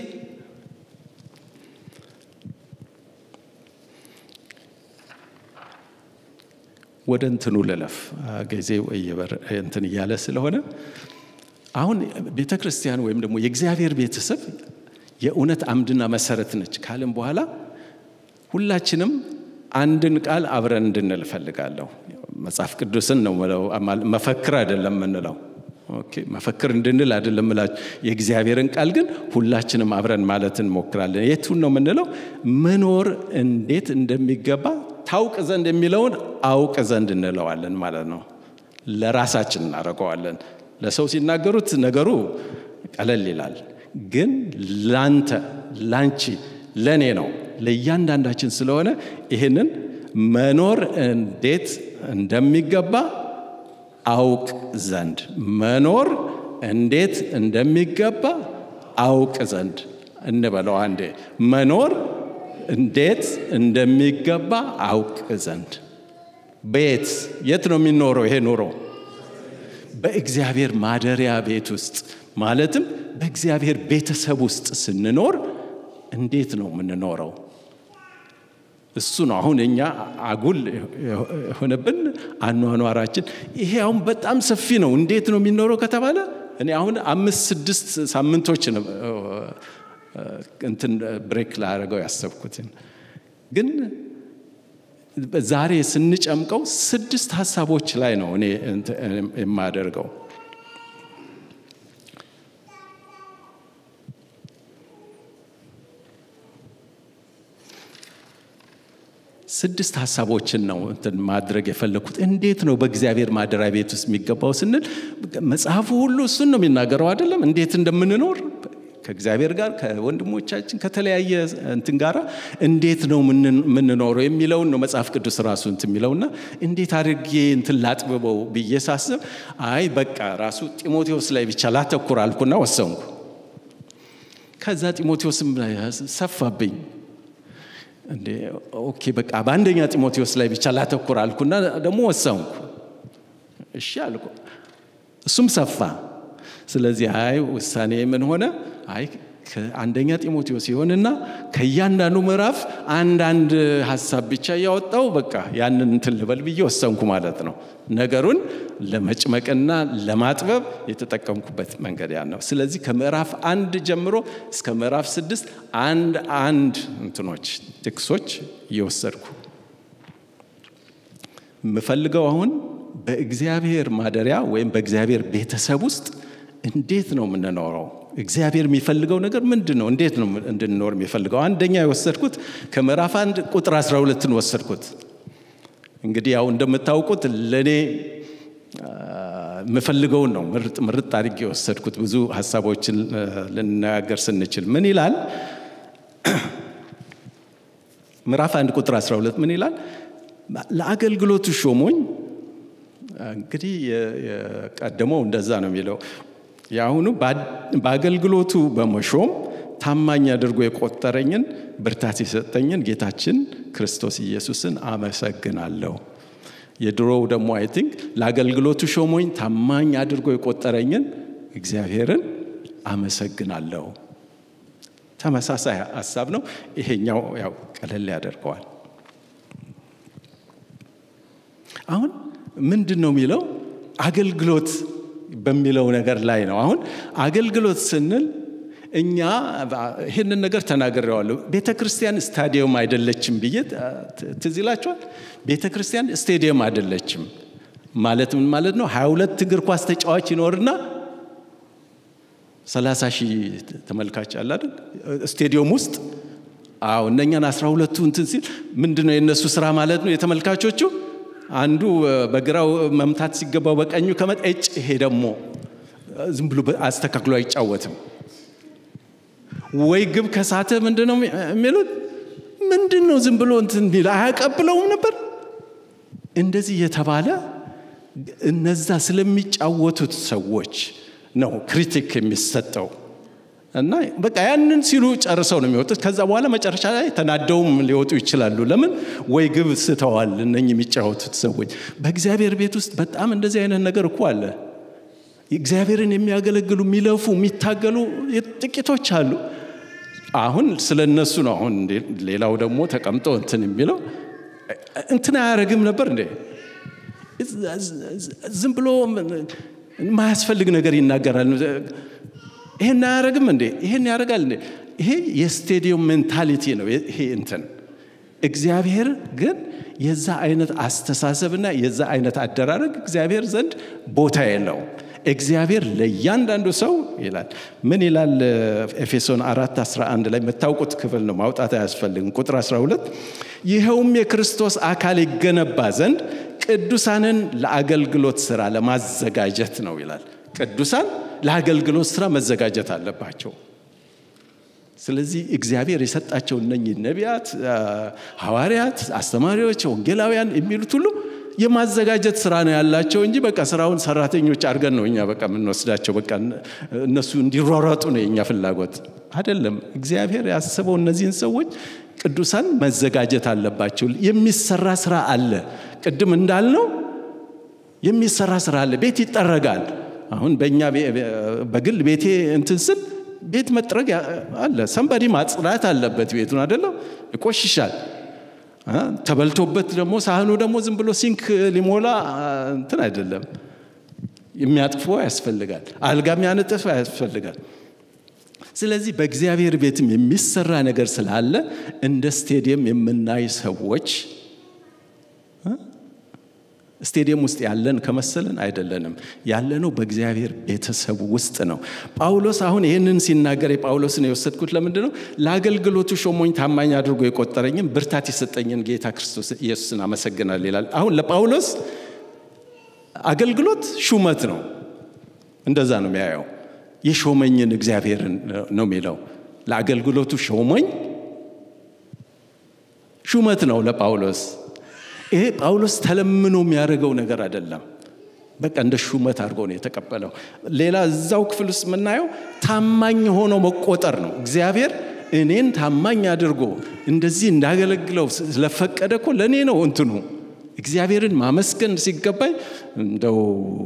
ወደ እንትኑ ልለፍ ጊዜው እንትን እያለ ስለሆነ አሁን ቤተ ክርስቲያን ወይም ደግሞ የእግዚአብሔር ቤተሰብ የእውነት አምድና መሰረት ነች ካለም በኋላ ሁላችንም አንድን ቃል አብረን እንድንል እፈልጋለሁ። መጽሐፍ ቅዱስን ነው መፈክር አይደለም የምንለው። መፈክር እንድንል አይደለም እላችሁ። የእግዚአብሔርን ቃል ግን ሁላችንም አብረን ማለት እንሞክራለን። የቱን ነው የምንለው? መኖር እንዴት እንደሚገባ ታውቅ ዘንድ የሚለውን አውቅ ዘንድ እንለዋለን ማለት ነው። ለራሳችን እናደርገዋለን። ለሰው ሲናገሩት ነገሩ ቀለል ይላል። ግን ላንተ፣ ላንቺ፣ ለእኔ ነው ለእያንዳንዳችን ስለሆነ ይህንን መኖር እንዴት እንደሚገባ አውቅ ዘንድ መኖር እንዴት እንደሚገባ አውቅ ዘንድ እንበለው አንዴ መኖር እንዴት እንደሚገባ አውቅ ዘንድ ቤት የት ነው የሚኖረው ይሄ ኑሮ በእግዚአብሔር ማደሪያ ቤት ውስጥ ማለትም በእግዚአብሔር ቤተሰብ ውስጥ ስንኖር እንዴት ነው የምንኖረው እሱ ነው አሁን እኛ አጉል የሆነብን አኗኗራችን ይሄ አሁን በጣም ሰፊ ነው እንዴት ነው የሚኖረው ከተባለ እኔ አሁን አምስት ስድስት ሳምንቶች እንትን ብሬክ ላደረገው ያሰብኩትን ግን ዛሬ ስንጨምቀው ስድስት ሀሳቦች ላይ ነው እኔ የማደርገው። ስድስት ሀሳቦችን ነው እንትን ማድረግ የፈለግኩት። እንዴት ነው በእግዚአብሔር ማደሪያ ቤት ውስጥ የሚገባው ስንል መጽሐፉ ሁሉ እሱን ነው የሚናገረው አይደለም? እንዴት እንደምንኖር ከእግዚአብሔር ጋር ከወንድሞቻችን ከተለያየ እንትን ጋር እንዴት ነው የምንኖረው የሚለውን ነው መጽሐፍ ቅዱስ ራሱ እንትን የሚለውና እንዴት አድርጌ እንትን ላጥብበው ብዬ ሳስብ አይ በቃ ራሱ ጢሞቴዎስ ላይ ብቻ ላተኩር አልኩና ወሰንኩ። ከዛ ጢሞቴዎስም ሰፋብኝ። እንዴ ኦኬ በቃ በአንደኛ ጢሞቴዎስ ላይ ብቻ ላተኩር አልኩና ደግሞ ወሰንኩ። እሺ አልኩ። እሱም ሰፋ። ስለዚህ አይ ውሳኔ ምን ሆነ? አይ ከአንደኛ ጢሞቴዎስ ይሆንና ከእያንዳንዱ ምዕራፍ አንዳንድ ሀሳብ ብቻ እያወጣው በቃ ያንን እንትን ልበል ብዬ ወሰንኩ ማለት ነው። ነገሩን ለመጭመቅና ለማጥበብ የተጠቀምኩበት መንገድ ያ ነው። ስለዚህ ከምዕራፍ አንድ ጀምሮ እስከ ምዕራፍ ስድስት አንድ አንድ እንትኖች ጥቅሶች እየወሰድኩ የምፈልገው አሁን በእግዚአብሔር ማደሪያ ወይም በእግዚአብሔር ቤተሰብ ውስጥ እንዴት ነው የምንኖረው? እግዚአብሔር የሚፈልገው ነገር ምንድን ነው? እንዴት ነው እንድንኖር የሚፈልገው? አንደኛ የወሰድኩት ከምዕራፍ አንድ ቁጥር 12ን ወሰድኩት። እንግዲህ ያው እንደምታውቁት ለእኔ የምፈልገውን ነው ምርጥ ምርጥ አድርጌ የወሰድኩት። ብዙ ሀሳቦችን ልነጋገር ስንችል ምን ይላል? ምዕራፍ አንድ ቁጥር 12 ምን ይላል? ለአገልግሎቱ ሾሞኝ። እንግዲህ የቀደመው እንደዛ ነው የሚለው የአሁኑ በአገልግሎቱ በመሾም ታማኝ አድርጎ የቆጠረኝን ብርታት የሰጠኝን ጌታችን ክርስቶስ ኢየሱስን አመሰግናለሁ። የድሮው ደግሞ አይ ቲንክ ለአገልግሎቱ ሾሞኝ ታማኝ አድርጎ የቆጠረኝን እግዚአብሔርን አመሰግናለሁ። ተመሳሳይ ሀሳብ ነው። ይሄኛው ያው ቀለል ያደርገዋል። አሁን ምንድን ነው የሚለው አገልግሎት በሚለው ነገር ላይ ነው። አሁን አገልግሎት ስንል እኛ ይህንን ነገር ተናግሬዋለሁ። ቤተ ክርስቲያን ስታዲየም አይደለችም ብዬ ትዝ ይላችኋል። ቤተ ክርስቲያን ስቴዲየም አይደለችም ማለት ምን ማለት ነው? ሀያ ሁለት እግር ኳስ ተጫዋች ይኖርና ሰላሳ ሺህ ተመልካች አለ አይደል? ስቴዲየም ውስጥ አዎ፣ እነኛን አስራ ሁለቱ እንትን ሲል ምንድን ነው የእነሱ ስራ ማለት ነው የተመልካቾቹ አንዱ በግራው መምታት ሲገባው በቀኙ ከመጣ እጭ ይሄ ደግሞ ዝም ብሎ አስተካክሎ አይጫወትም ወይ ግብ ከሳተ ምንድን ነው የሚሉት ምንድን ነው ዝም ብሎ እንትን የሚል አያቀብለውም ነበር እንደዚህ እየተባለ እነዛ ስለሚጫወቱት ሰዎች ነው ክሪቲክ የሚሰጠው እና በቃ ያንን ሲሉ ጨርሰው ነው የሚወጡት። ከዛ በኋላ መጨረሻ ላይ ተናደውም ሊወጡ ይችላሉ። ለምን ወይ ግብ ስተዋል እነኝህ የሚጫወቱት ሰዎች። በእግዚአብሔር ቤት ውስጥ በጣም እንደዚህ አይነት ነገር እኮ አለ። እግዚአብሔርን የሚያገለግሉ የሚለፉ፣ የሚታገሉ ጥቂቶች አሉ። አሁን ስለ እነሱ ነው። አሁን ሌላው ደግሞ ተቀምጦ እንትን የሚለው እንትን አያደርግም ነበር እንዴ? ዝም ብሎ የማያስፈልግ ነገር ይናገራል። ይሄን አያደርግም እንዴ? ይሄን ያደርጋል እንዴ? ይሄ የስቴዲየም ሜንታሊቲ ነው። ይሄ እንትን እግዚአብሔር ግን የዛ አይነት አስተሳሰብና የዛ አይነት አደራረግ እግዚአብሔር ዘንድ ቦታ የለው። እግዚአብሔር ለእያንዳንዱ ሰው ይላል። ምን ይላል? ኤፌሶን 4 11 ላይ የምታውቁት ክፍል ነው፣ ማውጣት አያስፈልግም። ቁጥር 12 ይኸውም የክርስቶስ አካል ይገነባ ዘንድ ቅዱሳንን ለአገልግሎት ስራ ለማዘጋጀት ነው ይላል። ቅዱሳን ለአገልግሎት ስራ መዘጋጀት አለባቸው። ስለዚህ እግዚአብሔር የሰጣቸው እነኚህ ነቢያት፣ ሐዋርያት፣ አስተማሪዎች፣ ወንጌላውያን የሚሉት ሁሉ የማዘጋጀት ስራ ነው ያላቸው እንጂ በቃ ስራውን ሰራተኞች አድርገን ነው እኛ በቃ የምንወስዳቸው። በቃ እነሱ እንዲሯሯጡ ነው የእኛ ፍላጎት አይደለም። እግዚአብሔር ያስበው እነዚህን ሰዎች ቅዱሳን መዘጋጀት አለባቸው። የሚሰራ ስራ አለ። ቅድም እንዳልነው የሚሰራ ስራ አለ። ቤት ይጠረጋል። አሁን በእኛ በግል ቤቴ እንትን ስል ቤት መጥረግ አለ። ሰንበዲ ማጽዳት አለበት ቤቱን አይደለም፣ ይቆሽሻል። ተበልቶበት ደግሞ ሳህኑ ደግሞ ዝም ብሎ ሲንክ ሊሞላ እንትን አይደለም፣ የሚያጥፎ ያስፈልጋል። አልጋ የሚያነጥፍ ያስፈልጋል። ስለዚህ በእግዚአብሔር ቤትም የሚሰራ ነገር ስላለ እንደ ስቴዲየም የምናይ ሰዎች ስቴዲየም ውስጥ ያለን ከመሰለን አይደለንም። ያለነው በእግዚአብሔር ቤተሰብ ውስጥ ነው። ጳውሎስ አሁን ይህንን ሲናገር የጳውሎስን የወሰድኩት ለምንድን ነው? ለአገልግሎቱ ሾሞኝ ታማኝ አድርጎ የቆጠረኝም ብርታት የሰጠኝን ጌታ ክርስቶስ ኢየሱስን አመሰግናል ይላል። አሁን ለጳውሎስ አገልግሎት ሹመት ነው። እንደዛ ነው የሚያየው። የሾመኝን እግዚአብሔርን ነው የሚለው። ለአገልግሎቱ ሾሞኝ ሹመት ነው ለጳውሎስ። ይሄ ጳውሎስ ተለምኖ የሚያደርገው ነገር አይደለም። በቃ እንደ ሹመት አድርጎ ነው የተቀበለው። ሌላ እዛው ክፍል ውስጥ የምናየው ታማኝ ሆኖ መቆጠር ነው። እግዚአብሔር እኔን ታማኝ አድርጎ እንደዚህ እንዳገለግለው ስለፈቀደ እኮ ለእኔ ነው እንትኑ እግዚአብሔርን ማመስገን ሲገባኝ እንደው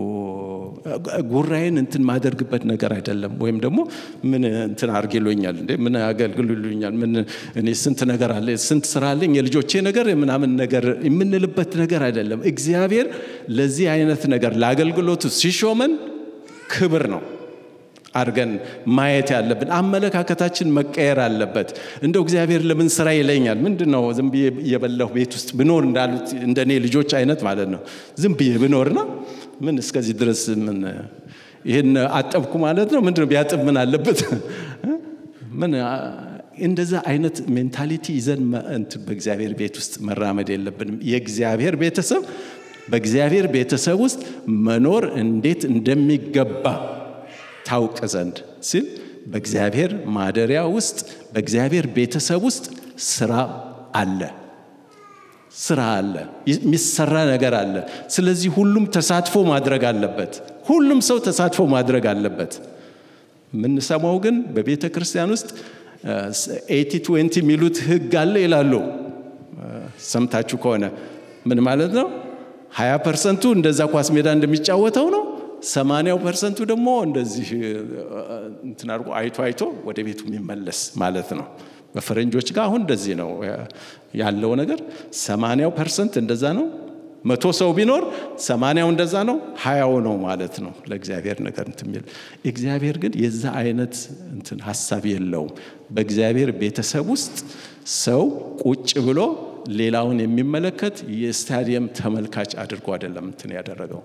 ጉራዬን እንትን ማደርግበት ነገር አይደለም። ወይም ደግሞ ምን እንትን አርጌሎኛል እንዴ ምን አገልግሉኛል ምን እኔ ስንት ነገር አለ ስንት ስራ አለኝ የልጆቼ ነገር ምናምን ነገር የምንልበት ነገር አይደለም። እግዚአብሔር ለዚህ አይነት ነገር ለአገልግሎቱ ሲሾመን ክብር ነው አድርገን ማየት ያለብን። አመለካከታችን መቀየር አለበት። እንደው እግዚአብሔር ለምን ስራ ይለኛል? ምንድን ነው ዝም ብዬ እየበላሁ ቤት ውስጥ ብኖር እንዳሉት እንደኔ ልጆች አይነት ማለት ነው። ዝም ብዬ ብኖርና ምን እስከዚህ ድረስ ምን ይህን አጠብኩ ማለት ነው። ምንድን ነው ቢያጥብ ምን አለበት? ምን እንደዛ አይነት ሜንታሊቲ ይዘን እንትን በእግዚአብሔር ቤት ውስጥ መራመድ የለብንም። የእግዚአብሔር ቤተሰብ በእግዚአብሔር ቤተሰብ ውስጥ መኖር እንዴት እንደሚገባ ታውቅ ዘንድ ሲል በእግዚአብሔር ማደሪያ ውስጥ በእግዚአብሔር ቤተሰብ ውስጥ ስራ አለ። ስራ አለ፣ የሚሰራ ነገር አለ። ስለዚህ ሁሉም ተሳትፎ ማድረግ አለበት። ሁሉም ሰው ተሳትፎ ማድረግ አለበት። የምንሰማው ግን በቤተ ክርስቲያን ውስጥ ኤቲ ትዌንቲ የሚሉት ህግ አለ ይላሉ። ሰምታችሁ ከሆነ ምን ማለት ነው? ሀያ ፐርሰንቱ እንደዛ ኳስ ሜዳ እንደሚጫወተው ነው። ሰማንያው ፐርሰንቱ ደግሞ እንደዚህ እንትን አድርጎ አይቶ አይቶ ወደ ቤቱ የሚመለስ ማለት ነው። በፈረንጆች ጋር አሁን እንደዚህ ነው ያለው ነገር። ሰማንያው ፐርሰንት እንደዛ ነው። መቶ ሰው ቢኖር ሰማንያው እንደዛ ነው፣ ሀያው ነው ማለት ነው ለእግዚአብሔር ነገር እንትን የሚል እግዚአብሔር ግን የዛ አይነት እንትን ሀሳብ የለውም። በእግዚአብሔር ቤተሰብ ውስጥ ሰው ቁጭ ብሎ ሌላውን የሚመለከት የስታዲየም ተመልካች አድርጎ አይደለም እንትን ያደረገው።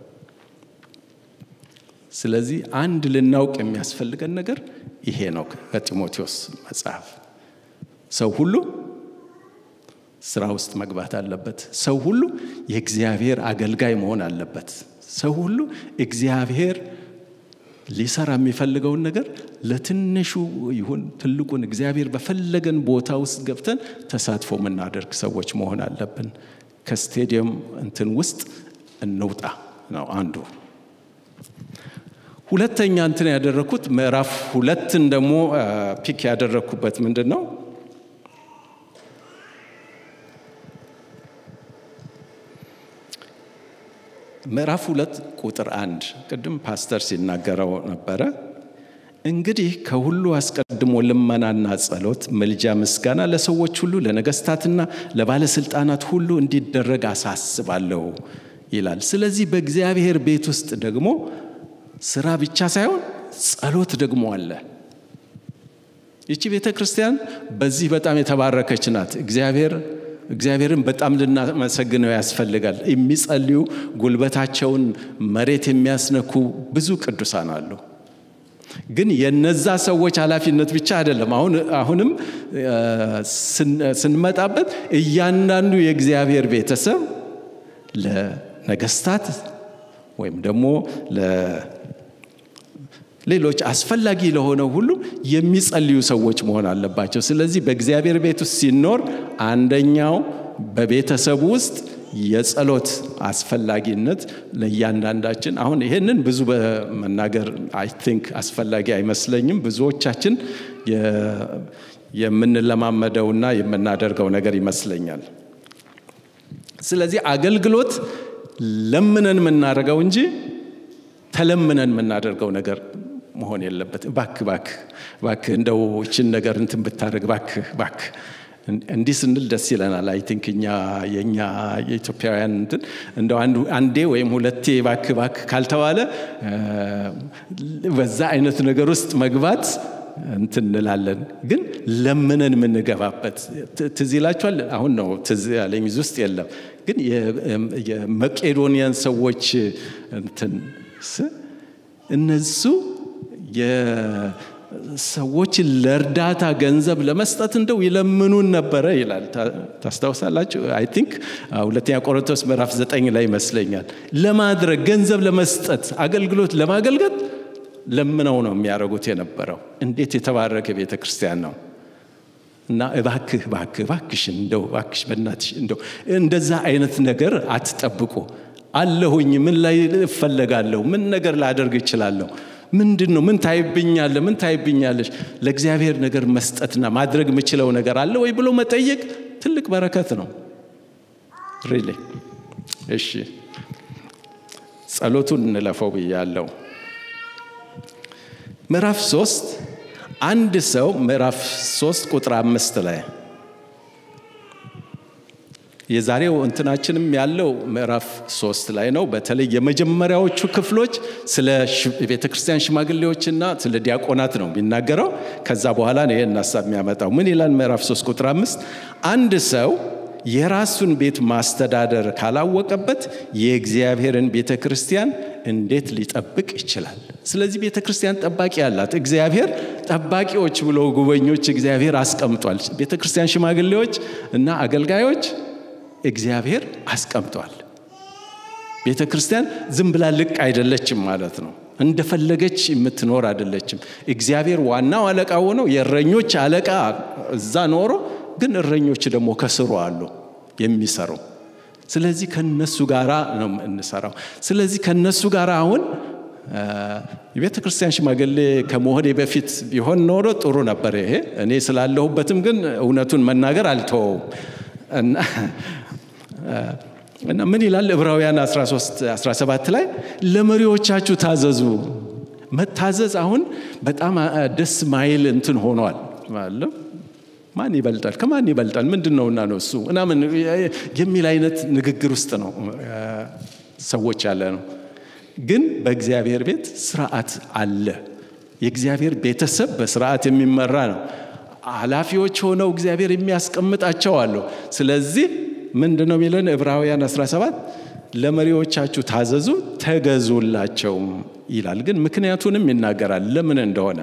ስለዚህ አንድ ልናውቅ የሚያስፈልገን ነገር ይሄ ነው። ከጢሞቴዎስ መጽሐፍ ሰው ሁሉ ስራ ውስጥ መግባት አለበት። ሰው ሁሉ የእግዚአብሔር አገልጋይ መሆን አለበት። ሰው ሁሉ እግዚአብሔር ሊሰራ የሚፈልገውን ነገር ለትንሹ ይሁን ትልቁን እግዚአብሔር በፈለገን ቦታ ውስጥ ገብተን ተሳትፎ የምናደርግ ሰዎች መሆን አለብን። ከስቴዲየም እንትን ውስጥ እንውጣ ነው አንዱ። ሁለተኛ እንትን ያደረግኩት ምዕራፍ ሁለትን ደግሞ ፒክ ያደረግኩበት ምንድን ነው? ምዕራፍ ሁለት ቁጥር አንድ ቅድም ፓስተር ሲናገረው ነበረ። እንግዲህ ከሁሉ አስቀድሞ ልመናና ጸሎት፣ ምልጃ፣ ምስጋና ለሰዎች ሁሉ ለነገስታትና ለባለስልጣናት ሁሉ እንዲደረግ አሳስባለሁ ይላል። ስለዚህ በእግዚአብሔር ቤት ውስጥ ደግሞ ስራ ብቻ ሳይሆን ጸሎት ደግሞ አለ። ይቺ ቤተ ክርስቲያን በዚህ በጣም የተባረከች ናት። እግዚአብሔር እግዚአብሔርን በጣም ልናመሰግነው ያስፈልጋል። የሚጸልዩ ጉልበታቸውን መሬት የሚያስነኩ ብዙ ቅዱሳን አሉ። ግን የነዛ ሰዎች ኃላፊነት ብቻ አይደለም። አሁን አሁንም ስንመጣበት እያንዳንዱ የእግዚአብሔር ቤተሰብ ለነገስታት ወይም ደግሞ ሌሎች አስፈላጊ ለሆነው ሁሉ የሚጸልዩ ሰዎች መሆን አለባቸው። ስለዚህ በእግዚአብሔር ቤት ውስጥ ሲኖር አንደኛው በቤተሰቡ ውስጥ የጸሎት አስፈላጊነት ለእያንዳንዳችን አሁን ይህንን ብዙ በመናገር አይ ቲንክ አስፈላጊ አይመስለኝም። ብዙዎቻችን የምንለማመደውና የምናደርገው ነገር ይመስለኛል። ስለዚህ አገልግሎት ለምነን የምናደርገው እንጂ ተለምነን የምናደርገው ነገር መሆን የለበት። ባክ ባክ ባክ እንደው ይችን ነገር እንትን ብታደርግ ባክ ባክ እንዲህ ስንል ደስ ይለናል። አይ ቲንክ እኛ የእኛ የኢትዮጵያውያን እንትን እንደው አንዴ ወይም ሁለቴ ባክ ባክ ካልተባለ በዛ አይነት ነገር ውስጥ መግባት እንትን እንላለን፣ ግን ለምነን የምንገባበት ትዝ ይላችኋል። አሁን ነው ትዝ ያለኝ እዚህ ውስጥ የለም፣ ግን የመቄዶንያን ሰዎች እንትን እነሱ ሰዎችን ለእርዳታ ገንዘብ ለመስጠት እንደው ይለምኑን ነበረ ይላል። ታስታውሳላችሁ? አይ ቲንክ ሁለተኛ ቆሮንቶስ ምዕራፍ ዘጠኝ ላይ ይመስለኛል። ለማድረግ ገንዘብ ለመስጠት አገልግሎት ለማገልገል ለምነው ነው የሚያደርጉት የነበረው። እንዴት የተባረከ ቤተ ክርስቲያን ነው! እና እባክህ እባክህ እባክሽን እንደው እባክሽ በእናትሽ እንደው እንደዛ አይነት ነገር አትጠብቁ። አለሁኝ ምን ላይ እፈለጋለሁ? ምን ነገር ላደርግ እችላለሁ? ምንድን ነው? ምን ታይብኛለ? ምን ታይብኛለሽ? ለእግዚአብሔር ነገር መስጠትና ማድረግ የምችለው ነገር አለ ወይ ብሎ መጠየቅ ትልቅ በረከት ነው። ሪሊ እሺ፣ ጸሎቱን እንለፈው ብያለሁ። ምዕራፍ ሶስት አንድ ሰው ምዕራፍ ሶስት ቁጥር አምስት ላይ የዛሬው እንትናችንም ያለው ምዕራፍ ሶስት ላይ ነው። በተለይ የመጀመሪያዎቹ ክፍሎች ስለ ቤተ ክርስቲያን ሽማግሌዎችና ስለ ዲያቆናት ነው የሚናገረው። ከዛ በኋላ ነው ይህን ሀሳብ የሚያመጣው። ምን ይላል? ምዕራፍ ሶስት ቁጥር አምስት አንድ ሰው የራሱን ቤት ማስተዳደር ካላወቀበት የእግዚአብሔርን ቤተ ክርስቲያን እንዴት ሊጠብቅ ይችላል? ስለዚህ ቤተ ክርስቲያን ጠባቂ አላት። እግዚአብሔር ጠባቂዎች ብሎ ጉበኞች እግዚአብሔር አስቀምጧል። ቤተ ክርስቲያን ሽማግሌዎች እና አገልጋዮች እግዚአብሔር አስቀምጧል። ቤተ ክርስቲያን ዝም ብላ ልቅ አይደለችም ማለት ነው። እንደፈለገች የምትኖር አይደለችም። እግዚአብሔር ዋናው አለቃ ሆነው የእረኞች አለቃ እዛ ኖሮ ግን እረኞች ደግሞ ከስሩ አሉ የሚሰሩ። ስለዚህ ከነሱ ጋራ ነው እንሰራው። ስለዚህ ከነሱ ጋር አሁን የቤተ ክርስቲያን ሽማግሌ ከመሆኔ በፊት ቢሆን ኖሮ ጥሩ ነበር። ይሄ እኔ ስላለሁበትም ግን እውነቱን መናገር አልተወውም እና እና ምን ይላል ዕብራውያን 13 17 ላይ ለመሪዎቻችሁ ታዘዙ። መታዘዝ አሁን በጣም ደስ ማይል እንትን ሆኗል ማለት ማን ይበልጣል ከማን ይበልጣል ምንድን ነውና ነው እሱ ምናምን የሚል አይነት ንግግር ውስጥ ነው ሰዎች ያለ ነው። ግን በእግዚአብሔር ቤት ስርዓት አለ። የእግዚአብሔር ቤተሰብ በስርዓት የሚመራ ነው። ኃላፊዎች ሆነው እግዚአብሔር የሚያስቀምጣቸው አሉ። ስለዚህ ምንድን ነው የሚለን ዕብራውያን 17 ለመሪዎቻችሁ ታዘዙ ተገዙላቸውም ይላል። ግን ምክንያቱንም ይናገራል ለምን እንደሆነ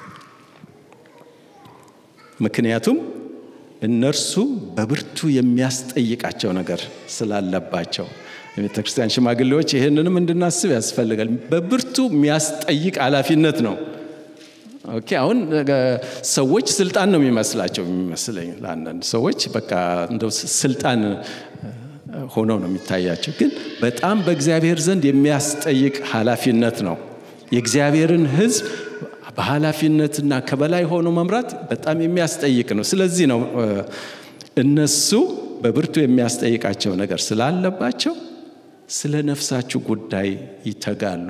ምክንያቱም እነርሱ በብርቱ የሚያስጠይቃቸው ነገር ስላለባቸው የቤተ ክርስቲያን ሽማግሌዎች ይህንንም እንድናስብ ያስፈልጋል። በብርቱ የሚያስጠይቅ ኃላፊነት ነው። ኦኬ አሁን ሰዎች ስልጣን ነው የሚመስላቸው የሚመስለኝ ለአንዳንድ ሰዎች በቃ እንደው ስልጣን ሆነው ነው የሚታያቸው። ግን በጣም በእግዚአብሔር ዘንድ የሚያስጠይቅ ኃላፊነት ነው። የእግዚአብሔርን ሕዝብ በኃላፊነትና ከበላይ ሆኖ መምራት በጣም የሚያስጠይቅ ነው። ስለዚህ ነው እነሱ በብርቱ የሚያስጠይቃቸው ነገር ስላለባቸው ስለ ነፍሳችሁ ጉዳይ ይተጋሉ።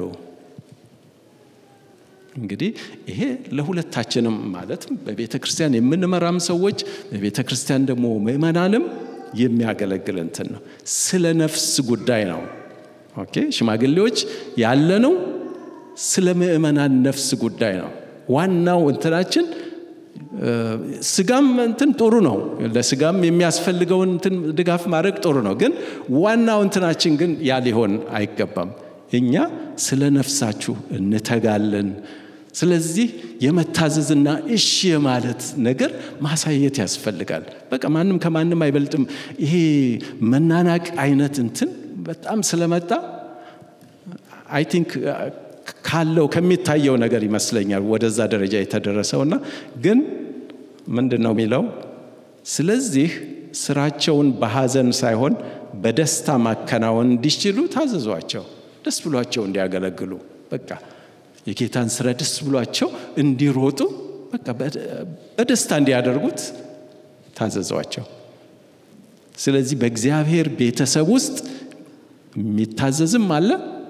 እንግዲህ ይሄ ለሁለታችንም ማለትም በቤተ ክርስቲያን የምንመራም ሰዎች በቤተ ክርስቲያን ደግሞ ምእመናንም የሚያገለግል እንትን ነው። ስለ ነፍስ ጉዳይ ነው። ኦኬ ሽማግሌዎች ያለነው ስለ ምእመናን ነፍስ ጉዳይ ነው። ዋናው እንትናችን ስጋም እንትን ጥሩ ነው። ለስጋም የሚያስፈልገውን እንትን ድጋፍ ማድረግ ጥሩ ነው። ግን ዋናው እንትናችን ግን ያ ሊሆን አይገባም። እኛ ስለ ነፍሳችሁ እንተጋለን። ስለዚህ የመታዘዝና እሺ የማለት ነገር ማሳየት ያስፈልጋል። በቃ ማንም ከማንም አይበልጥም። ይሄ መናናቅ አይነት እንትን በጣም ስለመጣ አይ ቲንክ ካለው ከሚታየው ነገር ይመስለኛል ወደዛ ደረጃ የተደረሰውና ግን ምንድን ነው የሚለው? ስለዚህ ስራቸውን በሐዘን ሳይሆን በደስታ ማከናወን እንዲችሉ ታዘዟቸው። ደስ ብሏቸው እንዲያገለግሉ በቃ የጌታን ስራ ደስ ብሏቸው እንዲሮጡ በቃ በደስታ እንዲያደርጉት ታዘዟቸው። ስለዚህ በእግዚአብሔር ቤተሰብ ውስጥ የሚታዘዝም አለ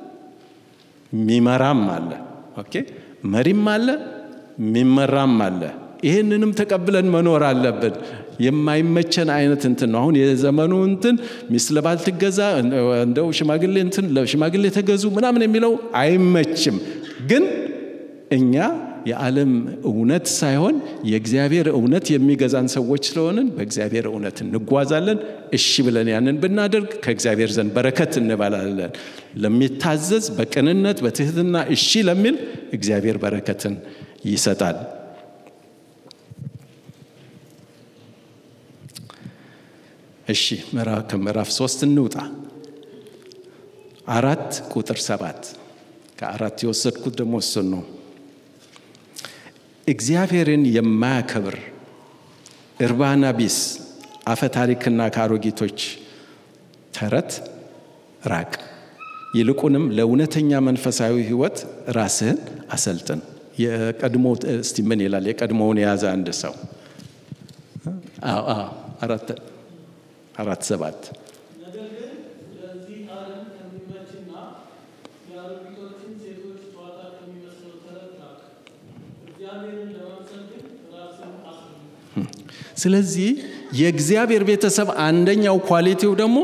የሚመራም አለ። ኦኬ መሪም አለ የሚመራም አለ። ይህንንም ተቀብለን መኖር አለብን። የማይመቸን አይነት እንትን ነው። አሁን የዘመኑ እንትን ሚስት ለባል ትገዛ፣ እንደው ሽማግሌ እንትን ለሽማግሌ ተገዙ ምናምን የሚለው አይመችም። ግን እኛ የዓለም እውነት ሳይሆን የእግዚአብሔር እውነት የሚገዛን ሰዎች ስለሆንን በእግዚአብሔር እውነት እንጓዛለን። እሺ ብለን ያንን ብናደርግ ከእግዚአብሔር ዘንድ በረከት እንበላለን። ለሚታዘዝ በቅንነት በትህትና እሺ ለሚል እግዚአብሔር በረከትን ይሰጣል። እሺ ከምዕራፍ ሶስት እንውጣ። አራት ቁጥር ሰባት ከአራት የወሰድኩት ደግሞ እሱን ነው። እግዚአብሔርን የማያከብር እርባና ቢስ አፈ ታሪክና ከአሮጊቶች ተረት ራቅ። ይልቁንም ለእውነተኛ መንፈሳዊ ሕይወት ራስህን አሰልጥን። የቀድሞ እስቲ ምን ይላል? የቀድሞውን የያዘ አንድ ሰው አራት ሰባት ስለዚህ የእግዚአብሔር ቤተሰብ አንደኛው ኳሊቲው ደግሞ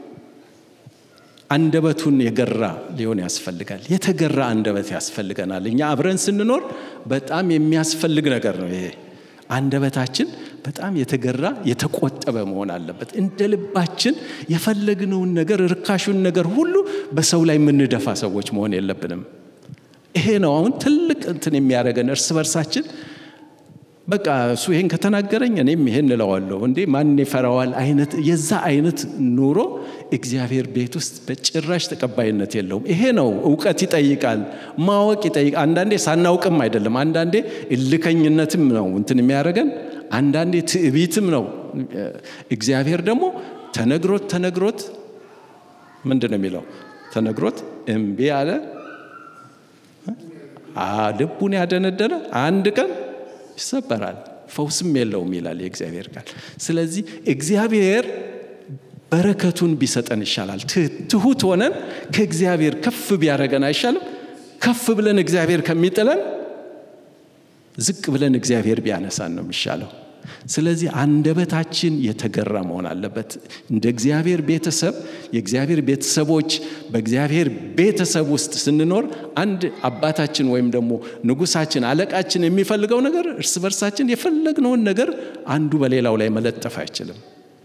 አንደበቱን የገራ ሊሆን ያስፈልጋል። የተገራ አንደበት ያስፈልገናል። እኛ አብረን ስንኖር በጣም የሚያስፈልግ ነገር ነው ይሄ። አንደበታችን በጣም የተገራ የተቆጠበ መሆን አለበት። እንደ ልባችን የፈለግነውን ነገር ርካሹን ነገር ሁሉ በሰው ላይ የምንደፋ ሰዎች መሆን የለብንም። ይሄ ነው አሁን ትልቅ እንትን የሚያደርገን እርስ በርሳችን በቃ እሱ ይሄን ከተናገረኝ እኔም ይሄን እለዋለሁ እንዴ ማን ይፈራዋል አይነት የዛ አይነት ኑሮ እግዚአብሔር ቤት ውስጥ በጭራሽ ተቀባይነት የለውም። ይሄ ነው እውቀት ይጠይቃል፣ ማወቅ ይጠይቃል። አንዳንዴ ሳናውቅም አይደለም፣ አንዳንዴ እልከኝነትም ነው እንትን የሚያደርገን፣ አንዳንዴ ትዕቢትም ነው። እግዚአብሔር ደግሞ ተነግሮት ተነግሮት ምንድን ነው የሚለው? ተነግሮት እምቢ አለ፣ ልቡን ያደነደነ አንድ ቀን ይሰበራል፣ ፈውስም የለውም ይላል የእግዚአብሔር ቃል። ስለዚህ እግዚአብሔር በረከቱን ቢሰጠን ይሻላል። ትሁት ሆነን ከእግዚአብሔር ከፍ ቢያደረገን አይሻልም? ከፍ ብለን እግዚአብሔር ከሚጥለን ዝቅ ብለን እግዚአብሔር ቢያነሳን ነው የሚሻለው። ስለዚህ አንደበታችን የተገራ መሆን አለበት። እንደ እግዚአብሔር ቤተሰብ የእግዚአብሔር ቤተሰቦች በእግዚአብሔር ቤተሰብ ውስጥ ስንኖር አንድ አባታችን ወይም ደግሞ ንጉሳችን፣ አለቃችን የሚፈልገው ነገር እርስ በርሳችን የፈለግነውን ነገር አንዱ በሌላው ላይ መለጠፍ አይችልም።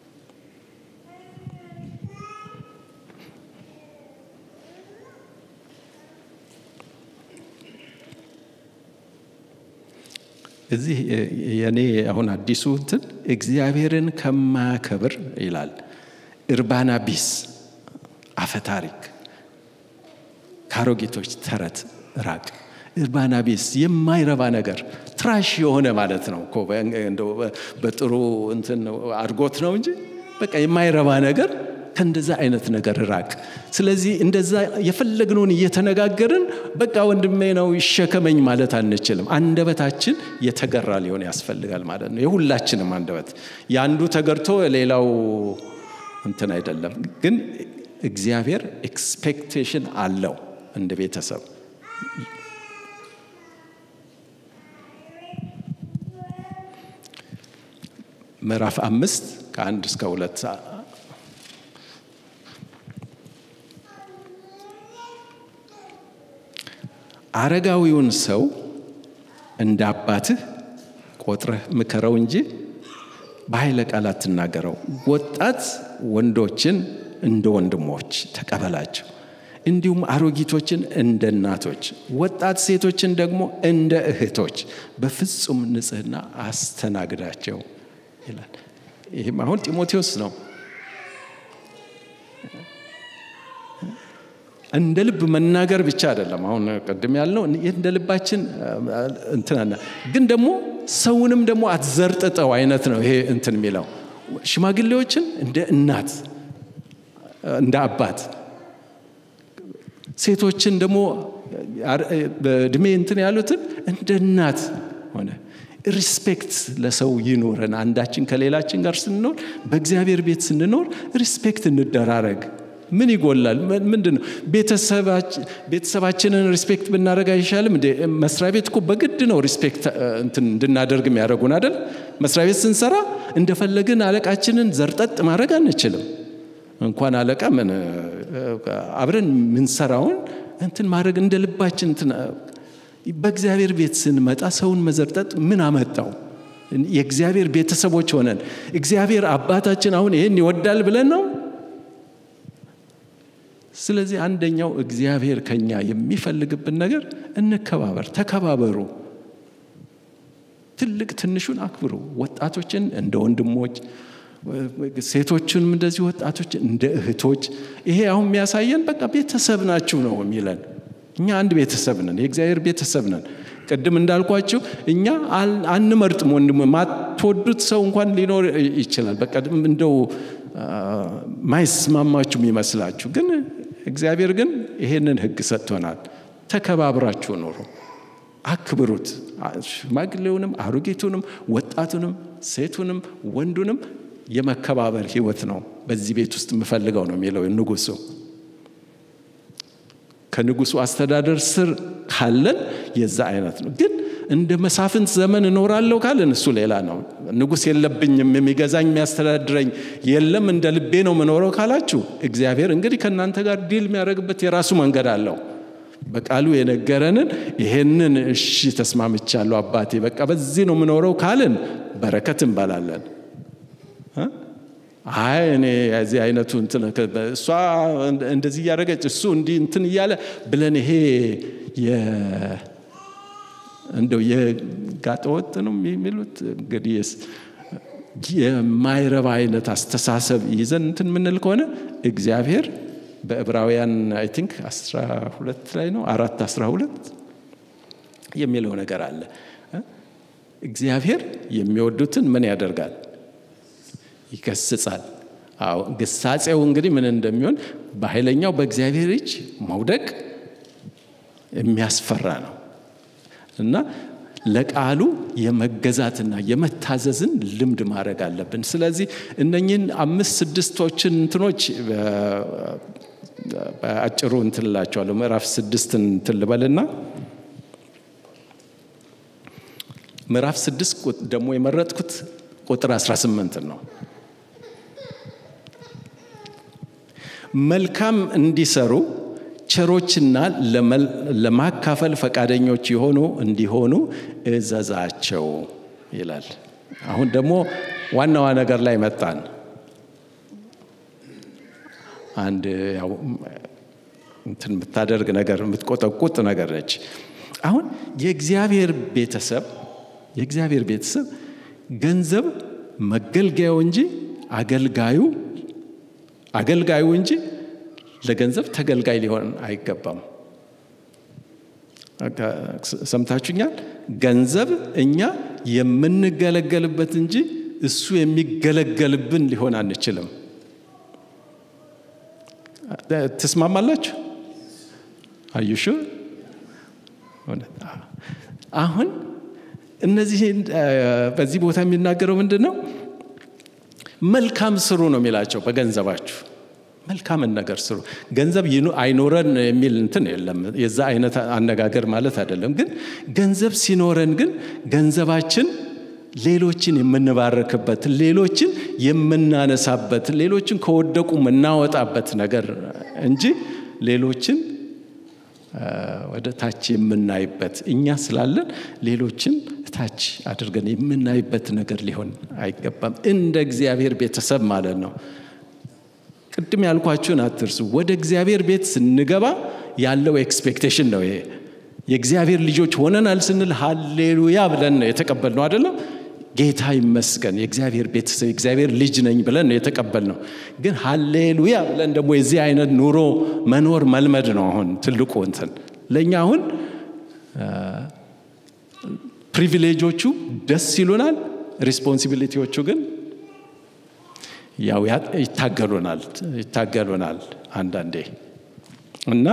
እዚህ የኔ አሁን አዲሱ እንትን እግዚአብሔርን ከማያከብር ይላል እርባና ቢስ አፈታሪክ ከአሮጊቶች ተረት ራቅ። እርባና ቢስ የማይረባ ነገር ትራሽ የሆነ ማለት ነው እኮ በጥሩ እንትን አድጎት ነው እንጂ በቃ የማይረባ ነገር ከእንደዛ አይነት ነገር ራቅ። ስለዚህ እንደዛ የፈለግነውን እየተነጋገርን በቃ ወንድሜ ነው ይሸከመኝ ማለት አንችልም። አንደበታችን የተገራ ሊሆን ያስፈልጋል ማለት ነው። የሁላችንም አንደበት የአንዱ ተገርቶ ሌላው እንትን አይደለም። ግን እግዚአብሔር ኤክስፔክቴሽን አለው እንደ ቤተሰብ ምዕራፍ አምስት ከአንድ እስከ ሁለት አረጋዊውን ሰው እንደ አባትህ ቆጥረህ ምከረው እንጂ በኃይለ ቃል አትናገረው። ወጣት ወንዶችን እንደ ወንድሞች ተቀበላቸው፣ እንዲሁም አሮጊቶችን እንደ እናቶች፣ ወጣት ሴቶችን ደግሞ እንደ እህቶች በፍጹም ንጽሕና አስተናግዳቸው ይላል። ይህም አሁን ጢሞቴዎስ ነው። እንደ ልብ መናገር ብቻ አይደለም። አሁን ቅድም ያልነው እንደ ልባችን እንትናና ግን ደግሞ ሰውንም ደግሞ አትዘርጥጠው አይነት ነው ይሄ እንትን የሚለው ሽማግሌዎችን እንደ እናት እንደ አባት፣ ሴቶችን ደግሞ በእድሜ እንትን ያሉትን እንደ እናት ሆነ። ሪስፔክት ለሰው ይኖረን። አንዳችን ከሌላችን ጋር ስንኖር፣ በእግዚአብሔር ቤት ስንኖር ሪስፔክት እንደራረግ። ምን ይጎላል? ምንድን ነው? ቤተሰባችንን ሪስፔክት ብናደረግ አይሻልም? መስሪያ ቤት እኮ በግድ ነው ሪስፔክት እንድናደርግ የሚያደርጉን አይደል? መስሪያ ቤት ስንሰራ እንደፈለግን አለቃችንን ዘርጠጥ ማድረግ አንችልም። እንኳን አለቃ ምን አብረን ምንሰራውን እንትን ማድረግ እንደ ልባችን በእግዚአብሔር ቤት ስንመጣ ሰውን መዘርጠጥ ምን አመጣው? የእግዚአብሔር ቤተሰቦች ሆነን እግዚአብሔር አባታችን አሁን ይህን ይወዳል ብለን ነው። ስለዚህ አንደኛው እግዚአብሔር ከኛ የሚፈልግብን ነገር እንከባበር፣ ተከባበሩ። ትልቅ ትንሹን አክብሩ። ወጣቶችን እንደ ወንድሞች፣ ሴቶችንም እንደዚህ ወጣቶች እንደ እህቶች። ይሄ አሁን የሚያሳየን በቃ ቤተሰብ ናችሁ ነው የሚለን። እኛ አንድ ቤተሰብ ነን፣ የእግዚአብሔር ቤተሰብ ነን። ቅድም እንዳልኳችሁ እኛ አንመርጥም። ወንድም ማትወዱት ሰው እንኳን ሊኖር ይችላል። በቃ እንደው ማይስማማችሁ የሚመስላችሁ ግን እግዚአብሔር ግን ይሄንን ሕግ ሰጥቶናል። ተከባብራችሁ ኑሩ፣ አክብሩት። ሽማግሌውንም፣ አሮጌቱንም፣ ወጣቱንም፣ ሴቱንም፣ ወንዱንም የመከባበር ህይወት ነው በዚህ ቤት ውስጥ የምፈልገው ነው የሚለው ንጉሱ። ከንጉሱ አስተዳደር ስር ካለን የዛ አይነት ነው። ግን እንደ መሳፍንት ዘመን እኖራለሁ ካለን እሱ ሌላ ነው። ንጉስ የለብኝም የሚገዛኝ የሚያስተዳድረኝ የለም እንደ ልቤ ነው የምኖረው ካላችሁ እግዚአብሔር እንግዲህ ከእናንተ ጋር ዲል የሚያደርግበት የራሱ መንገድ አለው። በቃሉ የነገረንን ይሄንን እሺ ተስማምቻለሁ አባቴ በቃ በዚህ ነው የምኖረው ካልን በረከት እንበላለን። አይ እኔ የዚህ አይነቱ እሷ እንደዚህ እያደረገች እሱ እንዲህ እንትን እያለ ብለን ይሄ እንደው የጋጠወጥ ነው የሚሉት እንግዲህ የማይረባ አይነት አስተሳሰብ ይዘን እንትን የምንል ከሆነ እግዚአብሔር በዕብራውያን አይ ቲንክ 12 ላይ ነው አራት 12 የሚለው ነገር አለ። እግዚአብሔር የሚወዱትን ምን ያደርጋል? ይገስጻል። አዎ ግሳጼው እንግዲህ ምን እንደሚሆን በኃይለኛው በእግዚአብሔር እጅ መውደቅ የሚያስፈራ ነው እና ለቃሉ የመገዛትና የመታዘዝን ልምድ ማድረግ አለብን። ስለዚህ እነኝህን አምስት ስድስቶችን እንትኖች በአጭሩ እንትን እላቸዋለሁ። ምዕራፍ ስድስትን እንትን ልበልና ምዕራፍ ስድስት ደግሞ የመረጥኩት ቁጥር 18 ነው። መልካም እንዲሰሩ ቸሮችና ለማካፈል ፈቃደኞች የሆኑ እንዲሆኑ እዘዛቸው ይላል። አሁን ደግሞ ዋናዋ ነገር ላይ መጣን። አንድ ያው እንትን የምታደርግ ነገር የምትቆጠቁጥ ነገር ነች። አሁን የእግዚአብሔር ቤተሰብ የእግዚአብሔር ቤተሰብ ገንዘብ መገልገያው እንጂ አገልጋዩ አገልጋዩ እንጂ ለገንዘብ ተገልጋይ ሊሆን አይገባም። ሰምታችሁኛል። ገንዘብ እኛ የምንገለገልበት እንጂ እሱ የሚገለገልብን ሊሆን አንችልም። ትስማማላችሁ? አዩሹ አሁን እነዚህ በዚህ ቦታ የሚናገረው ምንድን ነው? መልካም ስሩ ነው የሚላቸው። በገንዘባችሁ መልካምን ነገር ስሩ። ገንዘብ አይኖረን የሚል እንትን የለም። የዛ አይነት አነጋገር ማለት አይደለም። ግን ገንዘብ ሲኖረን ግን ገንዘባችን ሌሎችን የምንባረክበት፣ ሌሎችን የምናነሳበት፣ ሌሎችን ከወደቁ የምናወጣበት ነገር እንጂ ሌሎችን ወደ ታች የምናይበት እኛ ስላለን ሌሎችን ታች አድርገን የምናይበት ነገር ሊሆን አይገባም። እንደ እግዚአብሔር ቤተሰብ ማለት ነው። ቅድም ያልኳችሁን አትርሱ። ወደ እግዚአብሔር ቤት ስንገባ ያለው ኤክስፔክቴሽን ነው ይሄ። የእግዚአብሔር ልጆች ሆነናል ስንል ሀሌሉያ ብለን ነው የተቀበልነው አይደለም። ጌታ ይመስገን የእግዚአብሔር ቤተሰብ የእግዚአብሔር ልጅ ነኝ ብለን ነው የተቀበልነው። ግን ሀሌሉያ ብለን ደግሞ የዚህ አይነት ኑሮ መኖር መልመድ ነው አሁን ትልቁ እንትን ለእኛ አሁን ፕሪቪሌጆቹ ደስ ይሉናል፣ ሪስፖንሲቢሊቲዎቹ ግን ያው ይታገሉናል ይታገሉናል አንዳንዴ እና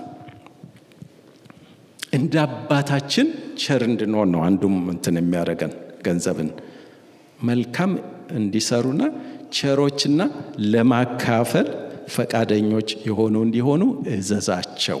እንደ አባታችን ቸር እንድንሆን ነው አንዱም እንትን የሚያደርገን ገንዘብን መልካም እንዲሰሩና ቸሮችና ለማካፈል ፈቃደኞች የሆኑ እንዲሆኑ እዘዛቸው።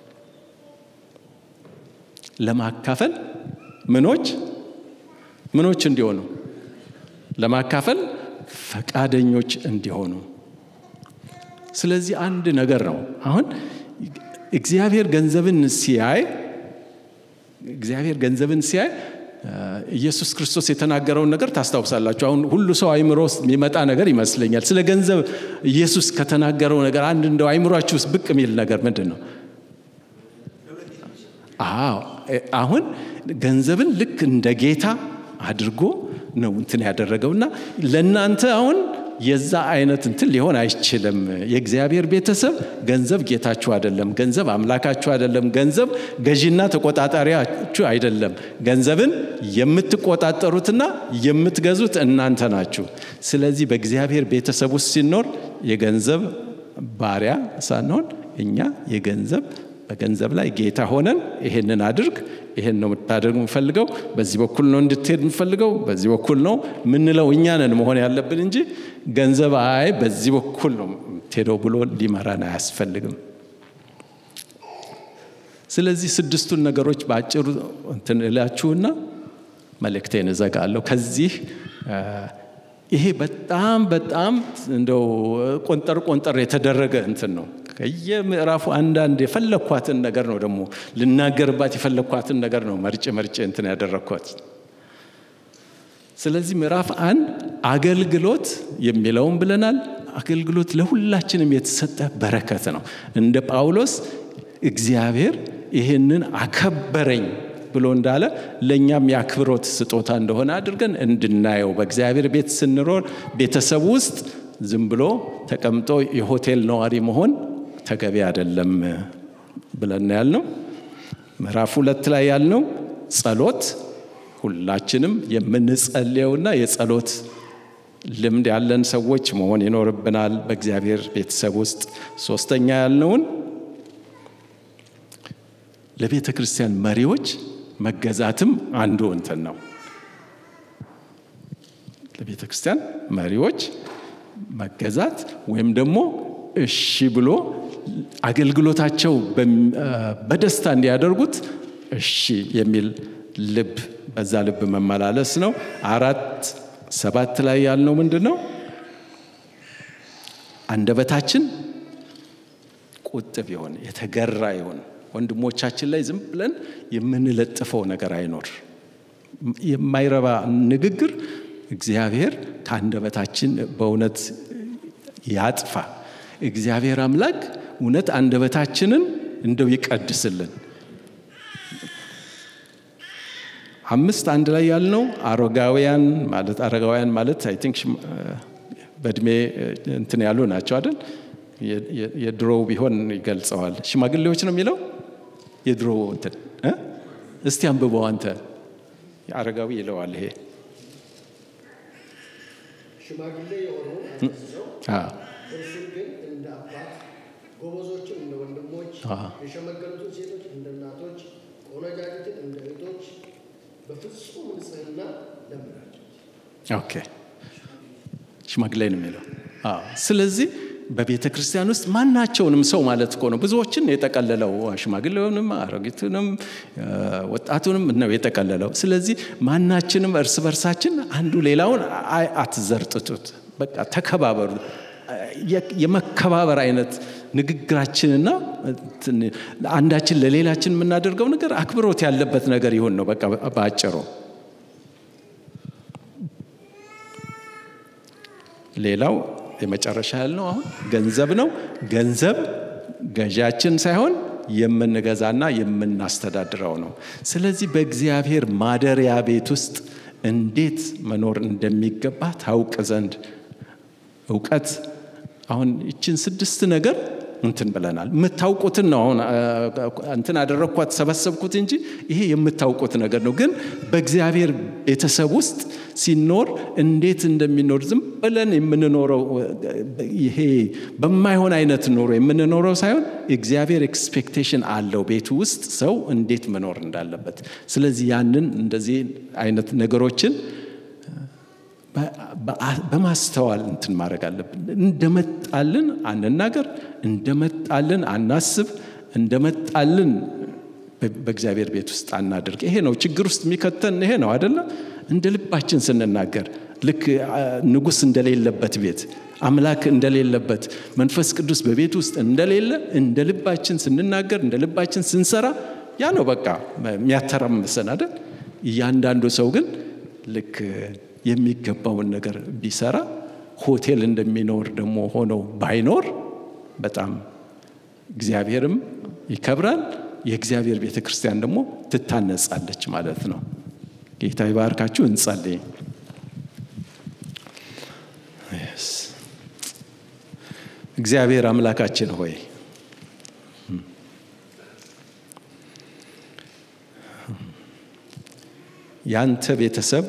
ለማካፈል ምኖች ምኖች እንዲሆኑ ለማካፈል ፈቃደኞች እንዲሆኑ። ስለዚህ አንድ ነገር ነው። አሁን እግዚአብሔር ገንዘብን ሲያይ እግዚአብሔር ገንዘብን ሲያይ ኢየሱስ ክርስቶስ የተናገረውን ነገር ታስታውሳላችሁ። አሁን ሁሉ ሰው አይምሮ ውስጥ የሚመጣ ነገር ይመስለኛል። ስለ ገንዘብ ኢየሱስ ከተናገረው ነገር አንድ እንደው አይምሯችሁ ውስጥ ብቅ የሚል ነገር ምንድን ነው? አዎ አሁን ገንዘብን ልክ እንደ ጌታ አድርጎ ነው እንትን ያደረገውና ለእናንተ አሁን የዛ አይነት እንትን ሊሆን አይችልም። የእግዚአብሔር ቤተሰብ ገንዘብ ጌታችሁ አይደለም። ገንዘብ አምላካችሁ አይደለም። ገንዘብ ገዢና ተቆጣጣሪያችሁ አይደለም። ገንዘብን የምትቆጣጠሩትና የምትገዙት እናንተ ናችሁ። ስለዚህ በእግዚአብሔር ቤተሰብ ውስጥ ሲኖር የገንዘብ ባሪያ ሳንሆን እኛ የገንዘብ በገንዘብ ላይ ጌታ ሆነን ይሄንን አድርግ ይሄን ነው የምታደርግ የምፈልገው፣ በዚህ በኩል ነው እንድትሄድ የምፈልገው፣ በዚህ በኩል ነው ምንለው እኛ ነን መሆን ያለብን እንጂ ገንዘብ አይ በዚህ በኩል ነው የምትሄደው ብሎ ሊመራን አያስፈልግም። ስለዚህ ስድስቱን ነገሮች በአጭሩ እንትን እላችሁና መልእክቴን እዘጋለሁ። ከዚህ ይሄ በጣም በጣም እንደው ቆንጠር ቆንጠር የተደረገ እንትን ነው። ከየምዕራፉ አንዳንድ የፈለግኳትን ነገር ነው ደግሞ ልናገርባት የፈለግኳትን ነገር ነው መርጬ መርጬ እንትን ያደረግኳት። ስለዚህ ምዕራፍ አንድ አገልግሎት የሚለውን ብለናል። አገልግሎት ለሁላችንም የተሰጠ በረከት ነው። እንደ ጳውሎስ እግዚአብሔር ይህንን አከበረኝ ብሎ እንዳለ ለእኛም የአክብሮት ስጦታ እንደሆነ አድርገን እንድናየው በእግዚአብሔር ቤት ስንኖር ቤተሰብ ውስጥ ዝም ብሎ ተቀምጦ የሆቴል ነዋሪ መሆን ተገቢ አይደለም ብለን ያልነው። ምዕራፍ ሁለት ላይ ያልነው ጸሎት ሁላችንም የምንጸልየውና የጸሎት ልምድ ያለን ሰዎች መሆን ይኖርብናል በእግዚአብሔር ቤተሰብ ውስጥ። ሶስተኛ ያልነውን ለቤተ ክርስቲያን መሪዎች መገዛትም አንዱ እንትን ነው። ለቤተ ክርስቲያን መሪዎች መገዛት ወይም ደግሞ እሺ ብሎ አገልግሎታቸው በደስታ እንዲያደርጉት እሺ የሚል ልብ በዛ ልብ መመላለስ ነው። አራት ሰባት ላይ ያልነው ምንድን ነው? አንደበታችን ቁጥብ ይሆን የተገራ ይሆን ወንድሞቻችን ላይ ዝም ብለን የምንለጥፈው ነገር አይኖር። የማይረባ ንግግር እግዚአብሔር ከአንደበታችን በእውነት ያጥፋ። እግዚአብሔር አምላክ እውነት አንደበታችንን እንደው ይቀድስልን። አምስት አንድ ላይ ያልነው አረጋውያን ማለት አረጋውያን ማለት አይ ቲንክ በእድሜ እንትን ያሉ ናቸው አይደል? የድሮው ቢሆን ይገልጸዋል። ሽማግሌዎች ነው የሚለው የድሮ እንትን እስቲ አንብበው አንተ አረጋዊ ይለዋል። ይሄ ሽማግሌ የሆነው ሰው እርሱን ግን እንደ አባት ጎበዞችን እንደ ወንድሞች የሸመገሉትን ሴቶች እንደ እናቶች ቆነጃጅትን እንደ እህቶች በፍጹም ንጽሕና ለምናቸው። ኦኬ ሽማግሌ ነው የሚለው። ስለዚህ በቤተ ክርስቲያን ውስጥ ማናቸውንም ሰው ማለት እኮ ነው። ብዙዎችን የጠቀለለው ሽማግሌውንም፣ አሮጊቱንም፣ ወጣቱንም ነው የጠቀለለው። ስለዚህ ማናችንም እርስ በርሳችን አንዱ ሌላውን አትዘርጥጡት፣ በቃ ተከባበሩ። የመከባበር አይነት ንግግራችንና አንዳችን ለሌላችን የምናደርገው ነገር አክብሮት ያለበት ነገር ይሁን ነው በቃ በአጭሩ። ሌላው የመጨረሻ ያልነው አሁን ገንዘብ ነው። ገንዘብ ገዣችን ሳይሆን የምንገዛና የምናስተዳድረው ነው። ስለዚህ በእግዚአብሔር ማደሪያ ቤት ውስጥ እንዴት መኖር እንደሚገባ ታውቅ ዘንድ እውቀት አሁን ይችን ስድስት ነገር እንትን ብለናል። የምታውቁትን ነው አሁን እንትን አደረግኳት ሰበሰብኩት እንጂ ይሄ የምታውቁት ነገር ነው። ግን በእግዚአብሔር ቤተሰብ ውስጥ ሲኖር እንዴት እንደሚኖር ዝም ብለን የምንኖረው ይሄ በማይሆን አይነት ኑሮ የምንኖረው ሳይሆን እግዚአብሔር ኤክስፔክቴሽን አለው ቤቱ ውስጥ ሰው እንዴት መኖር እንዳለበት። ስለዚህ ያንን እንደዚህ አይነት ነገሮችን በማስተዋል እንትን ማድረግ አለብን። እንደመጣልን አንናገር፣ እንደመጣልን አናስብ፣ እንደመጣልን በእግዚአብሔር ቤት ውስጥ አናድርግ። ይሄ ነው ችግር ውስጥ የሚከተን ይሄ ነው አይደለም። እንደ ልባችን ስንናገር ልክ ንጉሥ እንደሌለበት ቤት አምላክ እንደሌለበት መንፈስ ቅዱስ በቤት ውስጥ እንደሌለ እንደ ልባችን ስንናገር እንደ ልባችን ስንሰራ ያ ነው በቃ የሚያተራምሰን አይደል? እያንዳንዱ ሰው ግን ልክ የሚገባውን ነገር ቢሰራ ሆቴል እንደሚኖር ደግሞ ሆኖ ባይኖር በጣም እግዚአብሔርም ይከብራል። የእግዚአብሔር ቤተ ክርስቲያን ደግሞ ትታነጻለች ማለት ነው። ጌታ ይባርካችሁ። እንጸልይ። እግዚአብሔር አምላካችን ሆይ ያንተ ቤተሰብ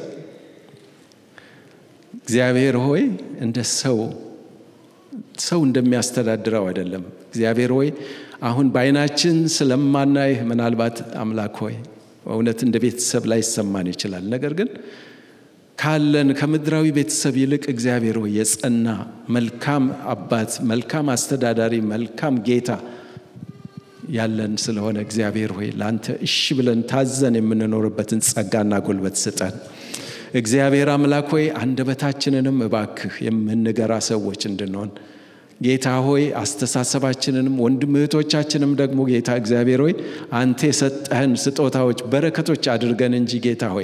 እግዚአብሔር ሆይ እንደ ሰው ሰው እንደሚያስተዳድረው አይደለም። እግዚአብሔር ሆይ አሁን በዓይናችን ስለማናይህ ምናልባት አምላክ ሆይ እውነት እንደ ቤተሰብ ላይ ይሰማን ይችላል። ነገር ግን ካለን ከምድራዊ ቤተሰብ ይልቅ እግዚአብሔር ሆይ የጸና መልካም አባት፣ መልካም አስተዳዳሪ፣ መልካም ጌታ ያለን ስለሆነ እግዚአብሔር ሆይ ለአንተ እሺ ብለን ታዘን የምንኖርበትን ጸጋና ጉልበት ስጠን። እግዚአብሔር አምላክ ሆይ አንደበታችንንም እባክህ የምንገራ ሰዎች እንድንሆን ጌታ ሆይ አስተሳሰባችንንም ወንድም እህቶቻችንም ደግሞ ጌታ እግዚአብሔር ሆይ አንተ የሰጠህን ስጦታዎች በረከቶች አድርገን እንጂ ጌታ ሆይ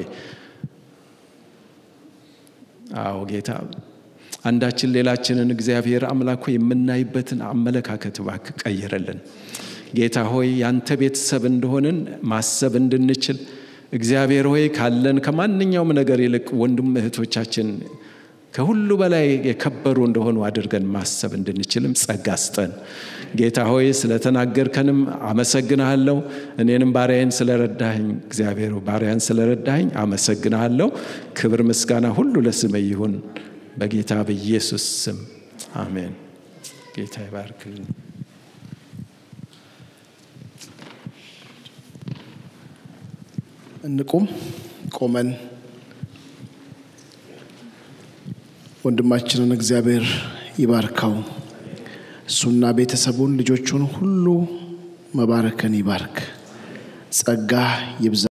አዎ ጌታ አንዳችን ሌላችንን እግዚአብሔር አምላክ ሆይ የምናይበትን አመለካከት እባክህ ቀይረልን። ጌታ ሆይ ያንተ ቤተሰብ እንደሆንን ማሰብ እንድንችል እግዚአብሔር ሆይ ካለን ከማንኛውም ነገር ይልቅ ወንድም እህቶቻችን ከሁሉ በላይ የከበሩ እንደሆኑ አድርገን ማሰብ እንድንችልም ጸጋ ስጠን። ጌታ ሆይ ስለተናገርከንም አመሰግንሃለሁ። እኔንም ባሪያዬን ስለረዳኸኝ እግዚአብሔር ባሪያን ስለረዳኸኝ አመሰግንሃለሁ። ክብር ምስጋና ሁሉ ለስም ይሁን በጌታ በኢየሱስ ስም አሜን። ጌታ ይባርክልን። እንቁም። ቆመን ወንድማችንን እግዚአብሔር ይባርከው። እሱና ቤተሰቡን ልጆቹን ሁሉ መባረክን ይባርክ። ጸጋ ይብዛ።